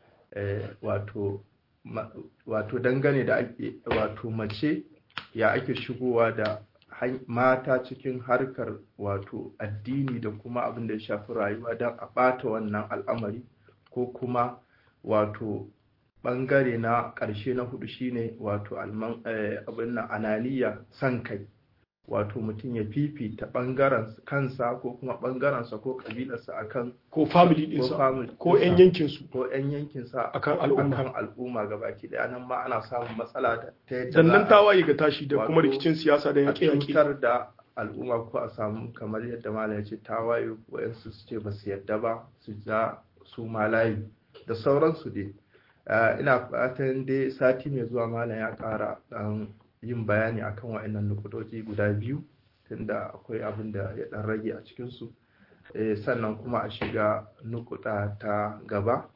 wato wato dangane da ake wato mace ya ake shigowa da mata cikin harkar wato addini da kuma abin da ya shafi rayuwa don a ɓata wannan al'amari ko kuma wato ɓangare na ƙarshe na hudu shine wato abin na ananiya san kai wato mutum ya fifita ɓangaren kansa ko kuma ɓangarensa ko ƙabilarsa akan ko family ɗinsa ko 'yan yankinsu ko 'yan yankinsa akan al'umma akan al'umma gabaki daya nan ma ana samun matsala da ta yadda sannan tawaye ga tashi da kuma rikicin siyasa da yaƙe yaƙe cutar da al'umma ko a samu kamar yadda malam ya ce tawaye wayansu su ce ba su yadda ba su ja su malayi da sauransu dai ina fatan dai sati mai zuwa malam ya ƙara ɗan yin bayani akan wa'annan nukudoji guda biyu tunda akwai abin da ya ɗan rage a cikinsu sannan kuma a shiga nukuda ta gaba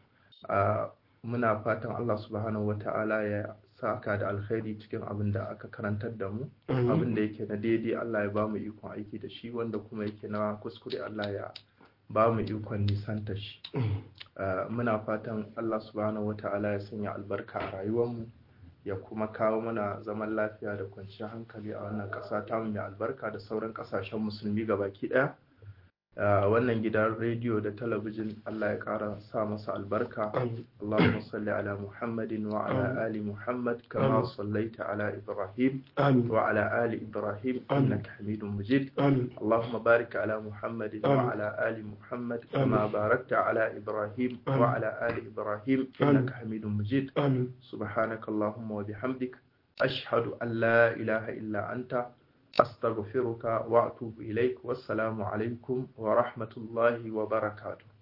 muna fatan Allah subhanahu wa ta'ala ya saka da alkhairi cikin abin da aka karantar da mu abin da yake na daidai Allah ya ba mu ikon aiki da shi wanda kuma yake na kuskure Allah ya ba mu ikon nisanta shi muna fatan Allah subhanahu wa ta'ala ya sanya albarka a rayuwarmu ya kuma kawo mana zaman lafiya da kwanciyar hankali a wannan ƙasa ta mai albarka da sauran ƙasashen musulmi baki ɗaya wannan gidan rediyo da talabijin Allah ya ƙara sa masa albarka Allahumma salli ala Muhammadin wa ala ali Muhammad kama sallaita ala Ibrahim wa ala ali Ibrahim innaka Hamidum Majid Allahumma barik ala Muhammadin wa ala ali Muhammad kama barakta ala Ibrahim wa ala ali Ibrahim innaka Hamidum Majid subhanaka Allahumma wa bihamdik ashhadu an la ilaha illa anta أستغفرك وأتوب إليك والسلام عليكم ورحمة الله وبركاته